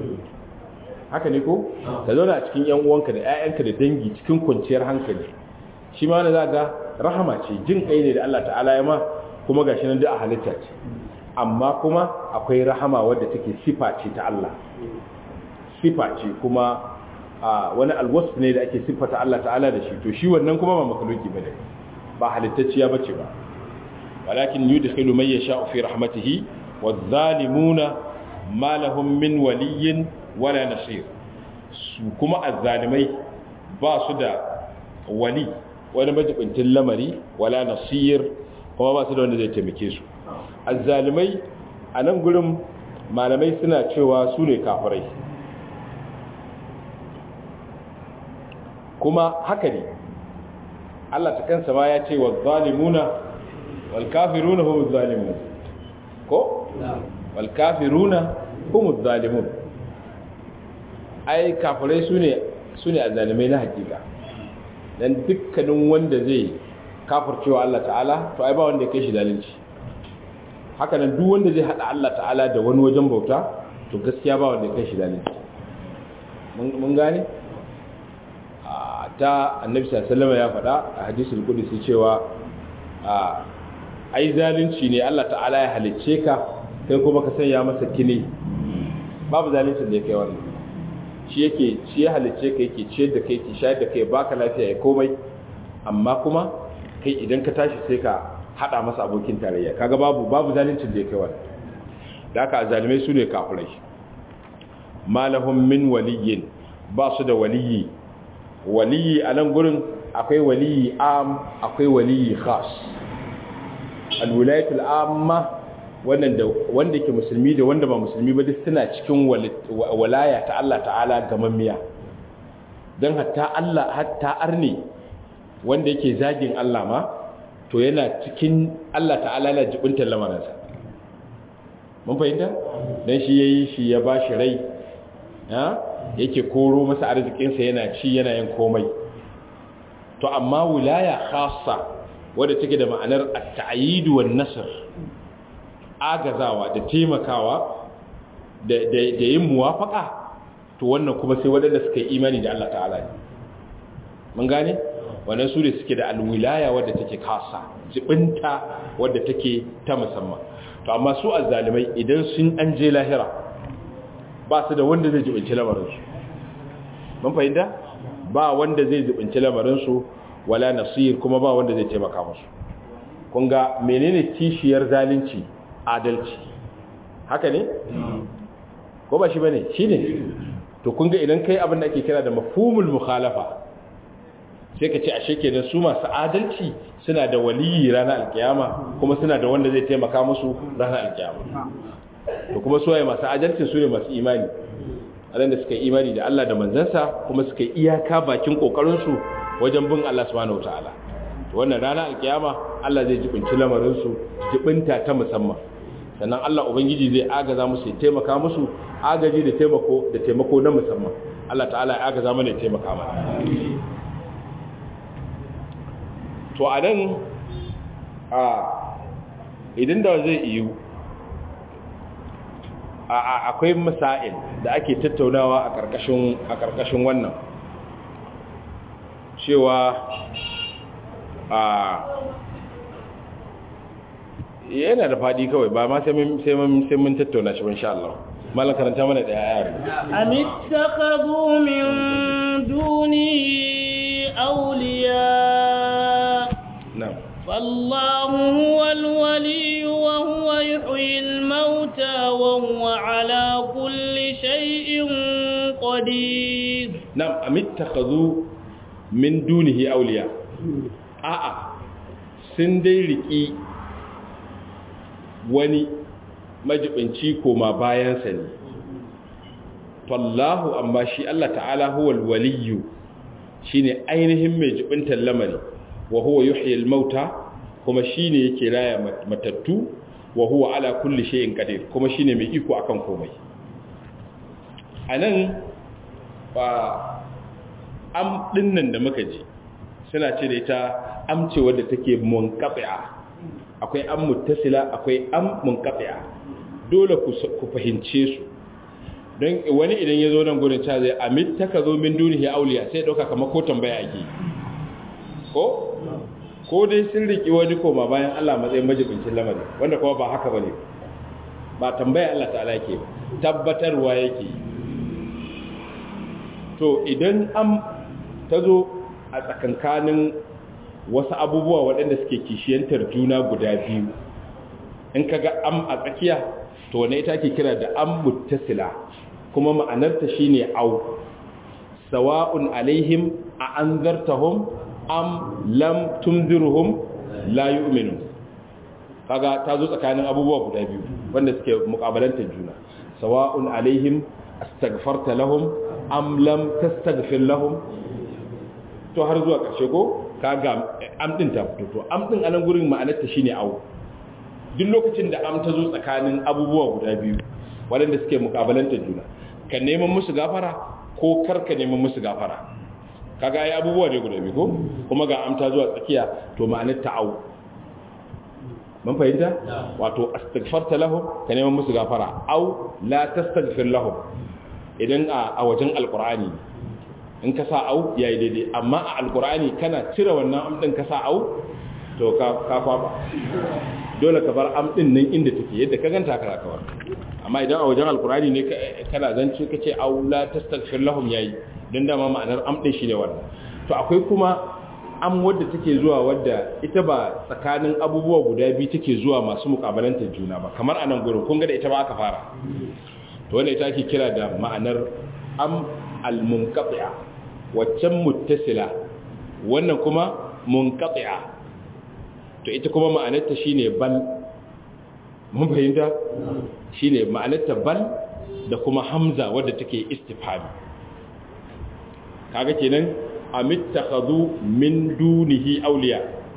haka ne ko ka zauna a cikin yan uwanka da ƴaƴanka da dangi cikin kwanciyar hankali shi ma wanda zaka rahama ce jin kai ne da Allah ta'ala ya ma kuma gashi nan da a halitta ce amma kuma akwai rahama wadda take sifa ce ta Allah sifa ce kuma wani alwasf ne da ake siffata Allah ta'ala da shi to shi wannan kuma ba makaluki bane ba halittacciya bace ba walakin yudkhilu man yasha'u fi rahmatihi wadh-dhalimuna ma lahum min waliyyin wala nasir su kuma azzalimai ba su da wali wani majibintin lamari wala nasir kuma ba su da wanda zai taimake su azzalimai a nan gurin malamai suna cewa su ne kafirai kuma haka ne Allah ta kansa ma ya ce wa zalimuna wal kafiruna hum zalimun ko wal kafiruna hum zalimun ai kafirai sune sune azalimai na hakika dan dukkanin wanda zai kafircewa Allah ta'ala to ai ba wanda ya kai shi zalunci haka nan duk wanda zai hada Allah ta'ala da wani wajen bauta to gaskiya ba wanda ya kai shi zalunci mun gane ta annabi sallallahu ya faɗa a hadisul qudsi cewa ai zalunci ne Allah ta'ala ya halicce ka kai kuma ka sanya masa kine babu zalunci da kai wannan shi yake shi ya halicce ka yake ciyar da kai ki shayar da kai baka lafiya ya komai amma kuma kai idan ka tashi sai ka hada masa abokin tarayya kaga babu babu zalunci da kai wannan da haka zalimai su ne kafirai malahum min waliyyin ba su da waliyi waliyi a nan gurin akwai waliyi am akwai waliyi khas alwilayatul amma wannan da wanda ke musulmi da wanda ba musulmi ba duk suna cikin walaya ta Allah ta'ala gamammiya don hatta Allah hatta arne wanda yake zagin Allah ma to yana cikin Allah ta'ala yana jibintar lamarinsa mun fahimta don shi yayi shi ya ba shi rai yake koro masa arzikinsa yana ci yana yin komai to amma wilaya khassa wadda take da ma'anar at-ta'yid wan nasr agazawa da taimakawa da da yin muwafaka to wannan kuma sai wadanda suka yi imani da Allah ta'ala ne mun gane wannan su ne suke da alwilaya wadda take khassa jibinta wadda take ta musamman to amma su azzalimai idan sun an je lahira ba su da wanda zai jibinci lamarinsu mun fahimta ba wanda zai jibinci lamarinsu wala nasir kuma ba wanda zai taimaka musu kun ga menene kishiyar zalunci adalci haka ne ko ba shi bane shine to kun ga idan kai abin da ake kira da mafhumul mukhalafa sai ka ce ashe kenan su masu adalci suna da waliyi ranar alkiyama kuma suna da wanda zai taimaka musu ranar alkiyama to kuma su waye masu adalci su ne masu imani da suka yi imani da Allah da manzansa kuma suka yi iyaka bakin kokarin su wajen bin Allah subhanahu wataala to wannan ranar alkiyama Allah zai jibinci lamarin su jibinta ta musamman sannan Allah ubangiji zai agaza musu ya taimaka musu agaji da taimako da taimako na musamman Allah ta'ala ya agaza mana ya taimaka mana to a nan a idan da zai iyo akwai masail da ake tattaunawa a ƙarƙashin a ƙarƙashin wannan cewa a yana da faɗi kawai ba ma sai mun tattauna shi insha Allah malam karanta mana da yare amittakhadhu min duni awliya na'am فالله هو الولي وهو يحيي الموتى وهو على كل شيء قدير نعم أم اتخذوا من دونه أولياء آآ سندريكي wani majibinci koma bayansa ne fallahu amma shi Allah ta'ala huwal waliyu shine ainihin mai jibintar lamari wa huwa yuhyi al-mauta kuma shine yake raya matattu wa huwa ala kulli shay'in qadir kuma shine mai iko akan komai anan ba am dinnan da muka ji suna ce da ita amce wadda take munqati'a akwai am muttasila akwai am munqati'a dole ku fahimce su don wani idan ya zo nan gurin ta zai amit taka zo min dunihi auliya sai dauka kamar ko tambaya ake ko ko dai sun riki wani koma bayan Allah matsayin majibincin lamari wanda kuma ba haka bane ba tambaya Allah ta'ala yake tabbatarwa yake to idan am ta zo a tsakankanin wasu abubuwa waɗanda suke kishiyantar juna guda biyu in kaga am a tsakiya to wane ita ke kira da am muttasila kuma ma'anarta shine au sawa'un alaihim a anzartahum am lam tunzirhum la yu'minu kaga ta zo tsakanin abubuwa guda biyu wanda suke mukabalantar juna sawa'un alaihim astaghfarta lahum am lam tastaghfir lahum to har zuwa ƙarshe ko kaga am din ta fito to am din anan gurin ma'anarta shine au duk lokacin da am ta zo tsakanin abubuwa guda biyu waɗanda suke mukabalantar juna ka neman musu gafara ko kar ka neman musu gafara kaga ai abubuwa ne guda biyu ko kuma ga am ta zuwa tsakiya to ma'anar ta'au mun fahimta wato astaghfarta lahum ka neman musu gafara au la tastaghfir lahum idan a wajen alqur'ani in ka sa au yayi daidai amma a alqur'ani kana cire wannan am din ka sa au to ka ka kwaba dole ka bar am din nan inda take yadda ka ganta ka kawar amma idan a wajen alqur'ani ne kana zance kace au la tastaghfir lahum yayi dan dama ma'anar am din shine wannan to akwai kuma am wadda take zuwa wadda ita ba tsakanin abubuwa guda biyu take zuwa masu mukabalantar juna ba kamar anan gurin kun ga da ita ba aka fara to wanda ita ake kira da ma'anar am al-munqati'a waccan muttasila wannan kuma munqati'a to ita kuma ma'anarta shine bal mun fahimta shine ma'anarta bal da kuma hamza wadda take istifhami kaga kenan amittakhadhu min dunihi awliya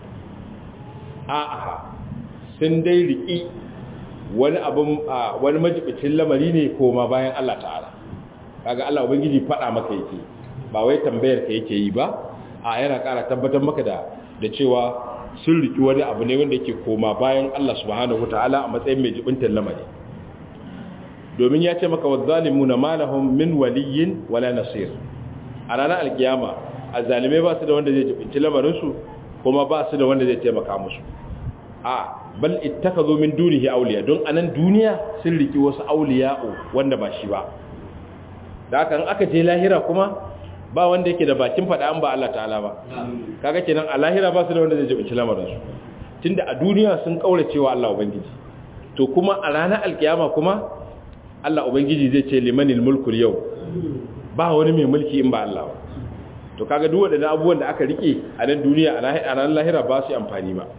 a'a sun dai riki wani abun wani majibicin lamari ne koma bayan Allah ta'ala kaga Allah ubangiji fada maka yake ba wai tambayar ka yake yi ba a yana ƙara tabbatar maka da da cewa sun riki wani abu ne wanda yake koma bayan Allah subhanahu wataala a matsayin mai jibintar lamari domin ya ce maka wazzalimuna malahum min waliyyin wala nasir a ranar alkiyama azzalimai ba su da wanda zai jibinci lamarinsu kuma ba su da wanda zai taimaka musu a bal ittakhadhu min dunihi awliya don anan duniya sun riki wasu awliya'u wanda ba shi ba da haka in aka je lahira kuma ba wanda yake da bakin fada an ba Allah ta'ala ba kaga kenan a lahira ba su da wanda zai jibinci lamarin su tunda a duniya sun kaura cewa Allah ubangiji to kuma a ranar alkiyama kuma Allah ubangiji zai ce limanil mulku yau ba wani mai mulki in ba Allah ba to kaga duk waɗannan abubuwan da aka rike a nan duniya a ranar lahira ba su amfani ba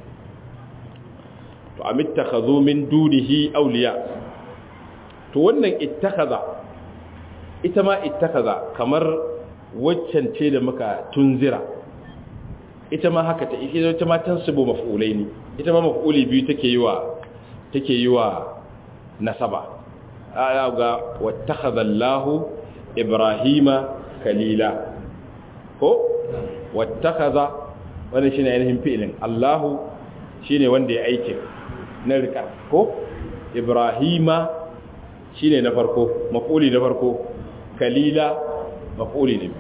to amittakhadhu min dunihi awliya to wannan ittakhadha ita ma ittakhadha kamar waccan ce da muka tunzira ita ma haka ta ita ma tansibu maf'ulai ne ita ma maf'uli biyu take yi wa take yi wa nasaba ga wattakhadha Allahu Ibrahima kalila ko wattakhadha wannan shine ainihin fi'ilin Allahu shine wanda ya aike na rika ko Ibrahima shine na farko maf'uli na farko kalila maf'uli ne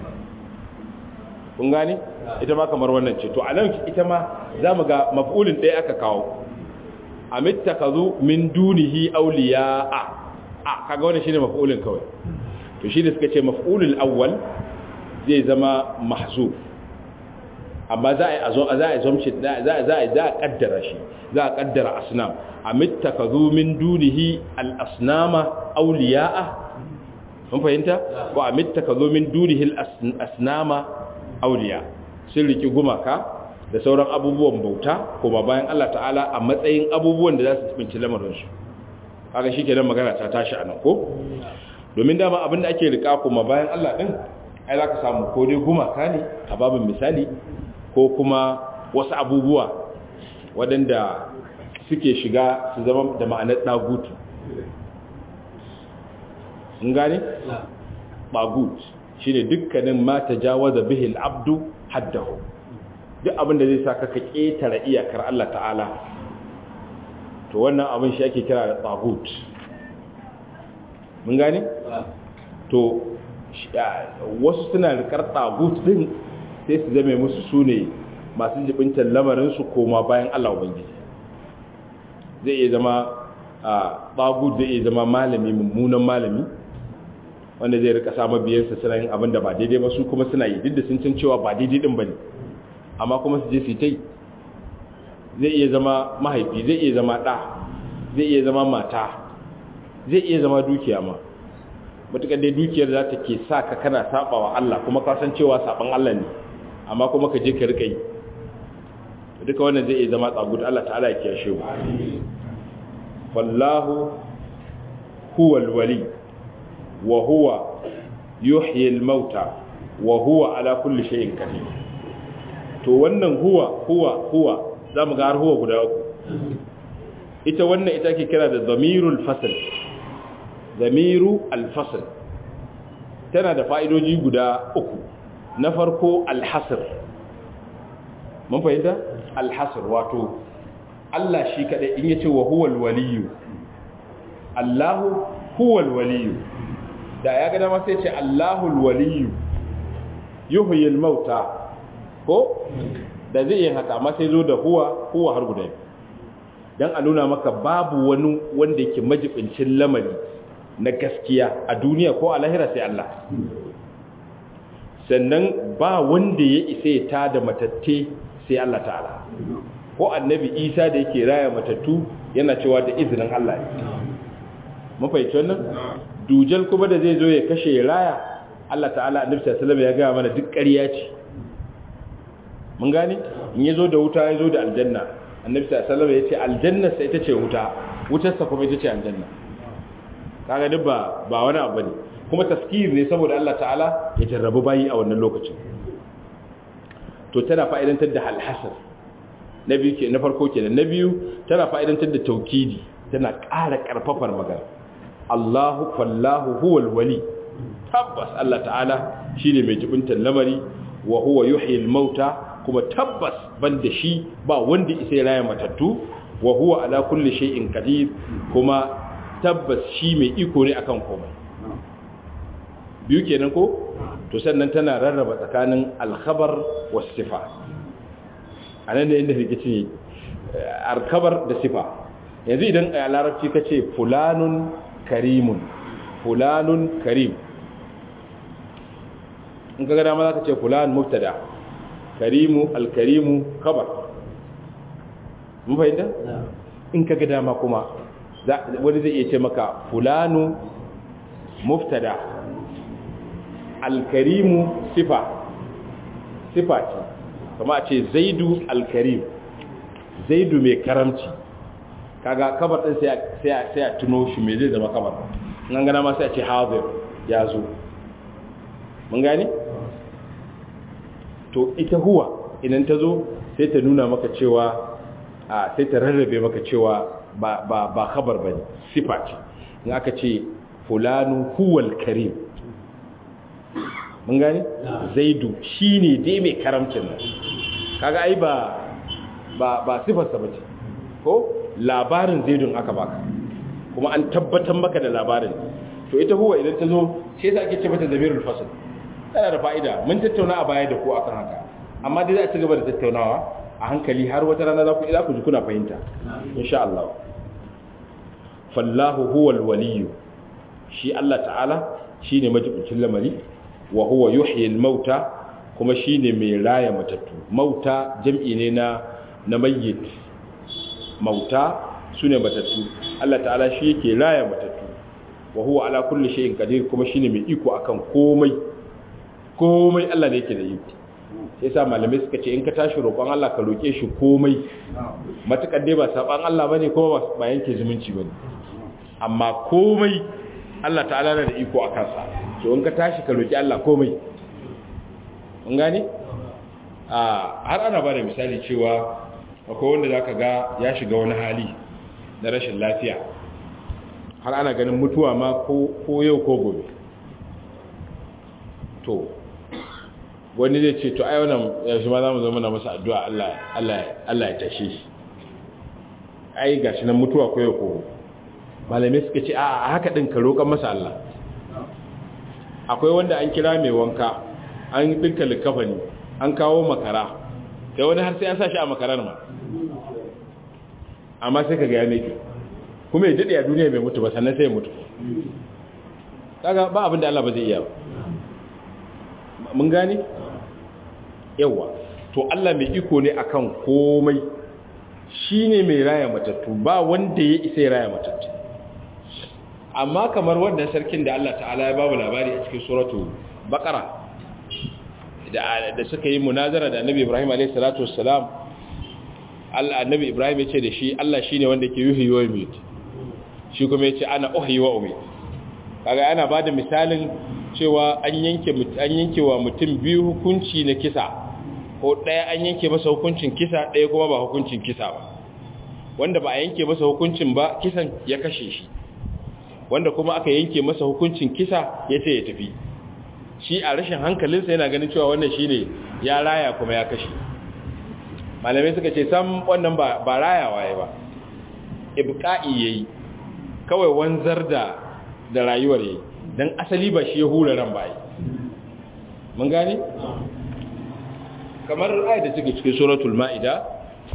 kun gane ita ma kamar wannan ce to anan ita ma zamu ga maf'ulin ɗaya aka kawo amittakazu min dunihi awliya'a a kaga wannan shine maf'ulin kawai to shi da suka ce maf'ulul awwal zai zama mahzuf amma za a zo za a zomci za a za a za a kaddara shi za a kaddara asnam amittakazu min dunihi al asnama awliya'a mun fahimta ko amittakazu min dunihi al asnama awliya sun riki gumaka da sauran abubuwan bauta kuma bayan Allah ta'ala a matsayin abubuwan da za su tsinci lamarinsu kaga shi kenan magana ta tashi anan ko domin dama abin da ake rika kuma bayan Allah din ai za ka samu ko dai gumaka ne a babin misali ko kuma wasu abubuwa waɗanda suke shiga su zama da ma'anar ɗagutu in gane? ɗagut shi ne dukkanin ma ta jawaza bihil abdu haddahu duk abin da zai sa ka ƙetare iyakar Allah ta'ala to wannan abin shi ake kira da tsagut mun gane? to wasu suna rikar tsagut din sai su zame musu su ne masu jibintar lamarinsu koma bayan Allah Ubangiji zai iya zama tsagut zai iya zama malami mummunan malami wanda zai rika sa mabiyansa suna yin abin da ba daidai ba su kuma suna yi duk da sun can cewa ba daidai din ba ne amma kuma su je su ta yi zai iya zama mahaifi zai iya zama ɗa zai iya zama mata zai iya zama dukiya ma matuƙar dai dukiyar za ta ke sa ka kana saba wa Allah kuma ka san cewa saban Allah ne amma kuma ka je ka rika yi duka wannan zai iya zama tsagut Allah ta'ala ya kiyashe mu wallahu huwa alwali wa huwa yuhyi almauta wa huwa ala kulli shay'in qadir to wannan huwa huwa huwa zamu ga har huwa guda uku ita wannan ita ake kira da dhamirul fasl dhamiru al-fasl tana da fa'idoji guda uku na farko al-hasr mun fahimta al-hasr wato Allah shi kadai in yace wa huwal waliyyu Allahu huwal waliyyu da ya ga dama sai ce Allahul waliyyu yuhyil mauta ko da zai yi haka amma sai zo da huwa huwa har guda dan a nuna maka babu wani wanda yake majibincin lamari na gaskiya a duniya ko a lahira sai Allah sannan ba wanda ya isa ya tada matatte sai Allah ta'ala ko annabi Isa da yake raya matattu yana cewa da izinin Allah ne mun fahimci wannan dujal kuma da zai zo ya kashe raya Allah ta'ala annabi sallallahu alaihi wasallam ya ga mana duk ƙarya ce mun gane in yazo da wuta yazo da aljanna annabi sallallahu alaihi wasallam ya ce aljanna sai ita ce wuta wutarsa kuma ita ce aljanna kaga duk ba ba wani abu ne kuma taskir ne saboda Allah ta'ala ya jarrabu bayi a wannan lokacin to tana fa'idantar da halhasar na biyu ke na farko kenan na biyu tana fa'idantar da taukidi tana ƙara ƙarfafar magana Allahu fallahu huwal wali tabbas Allah ta'ala shine mai jibintar lamari wa huwa yuhyil mauta kuma tabbas banda shi ba wanda isa raya matattu wa huwa ala kulli shay'in qadir kuma tabbas shi mai iko ne akan komai biyu kenan ko to sannan tana rarraba tsakanin alkhabar was sifa anan ne inda rikicin yake alkabar da sifa yanzu idan a larabci ka ce fulanun karimun fulanun karim in ka gada ma za ka ce fulan mubtada karimu alkarimu kabar mun fahimta in ka gada ma kuma wani zai iya ce maka fulanu mubtada alkarimu sifa sifa ce kama a ce zaidu alkarim zaidu mai karamci kaga kabar din sai a tuno shi mai zai zama kabar nan gana ma sai a ce hazir ya zo mun gani to ita huwa idan ta zo sai ta nuna maka cewa a sai ta rarrabe maka cewa ba ba ba khabar bane sifa ce in aka ce fulanu huwal karim mun gani zaidu shine dai mai karamcin nan kaga ai ba ba ba sifar sa bace ko labarin zaidun aka baka kuma an tabbatar maka da labarin to ita huwa idan ta zo sai za ake ce mata zamirul fasl tana da fa'ida mun tattauna a baya da ku akan haka amma dai za a ci gaba da tattaunawa a hankali har wata rana za ku za ku ji kuna fahimta insha Allah fallahu huwal waliyyu shi Allah ta'ala shine majibincin lamari wa huwa yuhyil mauta kuma shine mai raya matattu mauta jam'i ne na na mayyit mauta sune matattu Allah ta'ala shi yake raya matattu wa huwa ala kulli shay'in qadir kuma shine mai iko akan komai komai Allah ne yake da iko sai sa malamai suka ce in ka tashi roƙon Allah ka roƙe shi komai matakar dai ba saban Allah bane kuma ba yanke zumunci bane amma komai Allah ta'ala na da iko a kansa to in ka tashi ka roƙi Allah komai mun gane a har ana ba da misali cewa akwai wanda zaka ga ya shiga wani hali na rashin lafiya har ana ganin mutuwa ma ko yau ko gobe to wani zai ce to ai wannan yaushe ma za mu zama na masa addu'a Allah ya tashe shi ai gashi nan mutuwa ko yau ko malamai suka ce a haka din ka roƙan masa Allah akwai wanda an kira mai wanka an dinka likafani an kawo makara sai wani har sai an sa shi a makarar ma amma sai ka ga ya meke kuma ya daɗe a duniya mai mutu ba sannan sai ya mutu kaga ba abin da Allah ba zai iya ba mun gane yawa to Allah mai iko ne akan komai shine mai raya matattu ba wanda ya isa ya raya matattu amma kamar wannan sarkin da Allah ta'ala ya babu labari a cikin suratu baqara da da suka yi munazara da Annabi Ibrahim alayhi salatu wassalam Allah Annabi Ibrahim ya ce da shi Allah shine wanda ke yuhyi wa yumit shi kuma ya ce ana uhyi wa umit kaga ana bada misalin cewa an yanke an yanke wa mutum biyu hukunci na kisa ko ɗaya an yanke masa hukuncin kisa ɗaya kuma ba hukuncin kisa ba wanda ba a yanke masa hukuncin ba kisan ya kashe shi wanda kuma aka yanke masa hukuncin kisa ya ce ya tafi shi a rashin hankalinsa yana ganin cewa wannan shi ne ya raya kuma ya kashe malamai suka ce sam wannan ba rayawa ya ba ibka'i ya yi kawai wanzar da da rayuwar ya yi don asali ba shi ya hura ran ba yi mun gane? kamar ayat da take cikin suratul ma'ida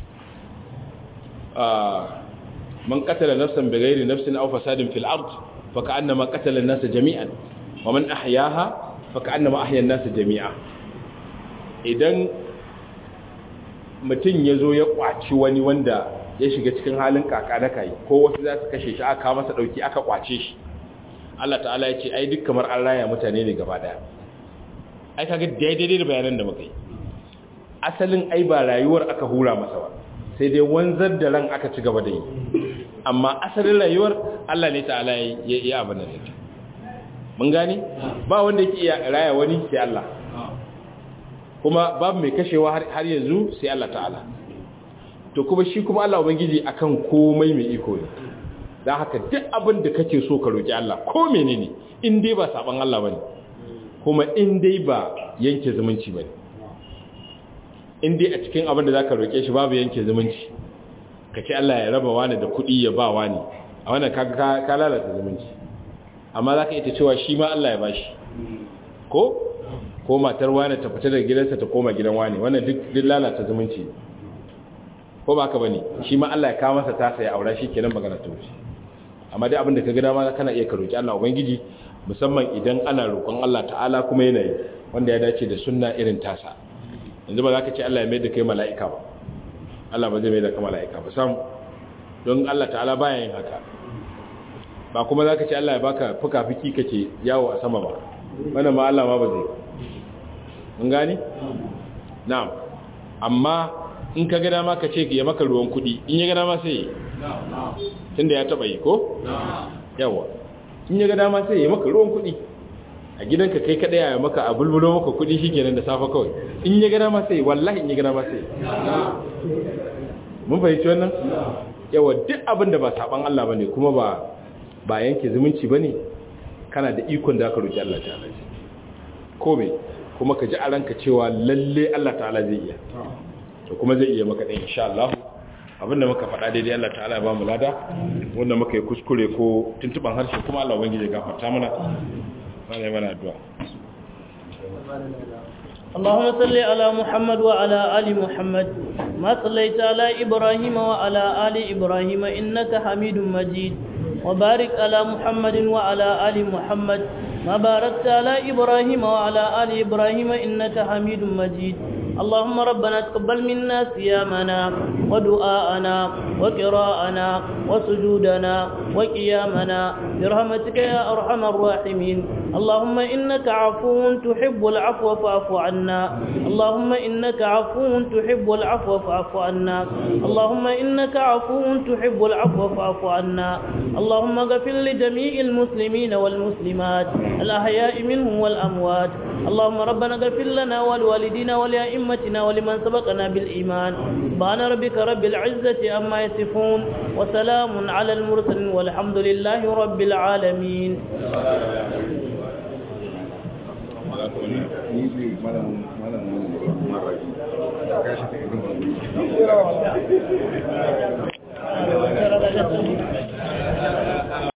man qatala nafsan bighairi nafsin aw fasadin fil ard fa ka'annama qatala an-nasa jami'an wa man ahyaha fa ka'annama ahya an-nasa jami'a idan mutum yazo ya kwaci wani wanda ya shiga cikin halin kaka da kai ko wasu za su kashe shi aka masa dauki aka kwace shi Allah ta'ala ya ce ai duk kamar an raya mutane ne gaba daya ai kaga daidai da bayanan da muka yi asalin ai ba rayuwar aka hura masa ba sai dai wanzar da ran aka ci gaba da yi amma asalin rayuwar Allah ne ta'ala ya yi abin da take mun gane ba wanda yake iya raya wani sai Allah kuma babu mai kashewa har yanzu sai Allah ta'ala to kuma shi kuma Allah ubangiji akan komai mai iko ne dan haka duk abin da kake so ka roki Allah ko menene in dai ba saban Allah bane kuma in dai ba yanke zumunci bane in dai a cikin abin da za ka roƙe shi babu yanke zumunci ka ce Allah ya raba wani da kuɗi ya ba wani a wannan ka lalata zumunci amma za ka ita cewa shi ma Allah ya ba shi ko ko matar wani ta fita daga gidansa ta koma gidan wani wannan duk lalata zumunci ko ko ba ka bane shi ma Allah ya kawo masa tasa ya aura shi kenan magana ta wuce amma dai abin da ka ga dama kana iya ka roki Allah ubangiji musamman idan ana roƙon Allah ta'ala kuma yana yi wanda ya dace da sunna irin tasa yanzu ba za ka ce Allah ya mai da kai mala'ika ba Allah ba zai mai da kai mala'ika ba sam don Allah ta'ala baya yin haka ba kuma za ka ce Allah ya baka fuka-fuki kake yawo a sama ba wannan ma Allah ma ba zai mun gani na'am amma in ka ga dama ka ce ya maka ruwan kuɗi in ya ga dama sai tunda ya taba yi ko yawa in ya ga dama sai ya maka ruwan kuɗi a gidanka kai kadai ya maka a bulbulo maka kuɗi shikenan da safa kawai in ya ga dama sai wallahi in ya ga dama sai mun fahimci wannan yawa duk abin da ba saban Allah bane kuma ba ba yanke zumunci bane kana da ikon da ka roki Allah ta'ala ko me kuma ka ji a ranka cewa lalle Allah ta'ala zai iya to kuma zai iya maka ɗin insha Allah abinda muka faɗa daidai Allah ta'ala ya ba mu lada wanda muka yi kuskure ko tuntuban harshe kuma Allah ubangiji ya gafarta mana mana mana addu'a اللهم صل على محمد وعلى آل محمد ما صليت على إبراهيم وعلى آل إبراهيم إنك حميد مجيد وبارك على محمد وعلى آل محمد ما باركت على إبراهيم وعلى آل إبراهيم إنك حميد مجيد اللهم ربنا تقبل منا صيامنا ودعاءنا وقراءنا وسجودنا وقيامنا برحمتك يا أرحم الراحمين اللهم إنك عفو تحب العفو فاعف عنا اللهم إنك عفو تحب العفو فاعف عنا اللهم إنك عفو تحب العفو فاعف عنا اللهم اغفر لجميع المسلمين والمسلمات الأحياء منهم والأموات اللهم ربنا اغفر لنا ولوالدينا ولأئمتنا ولمن سبقنا بالإيمان سبحان ربك رب العزة أما يصفون وسلام على المرسلين والحمد لله رب العالمين Thank you.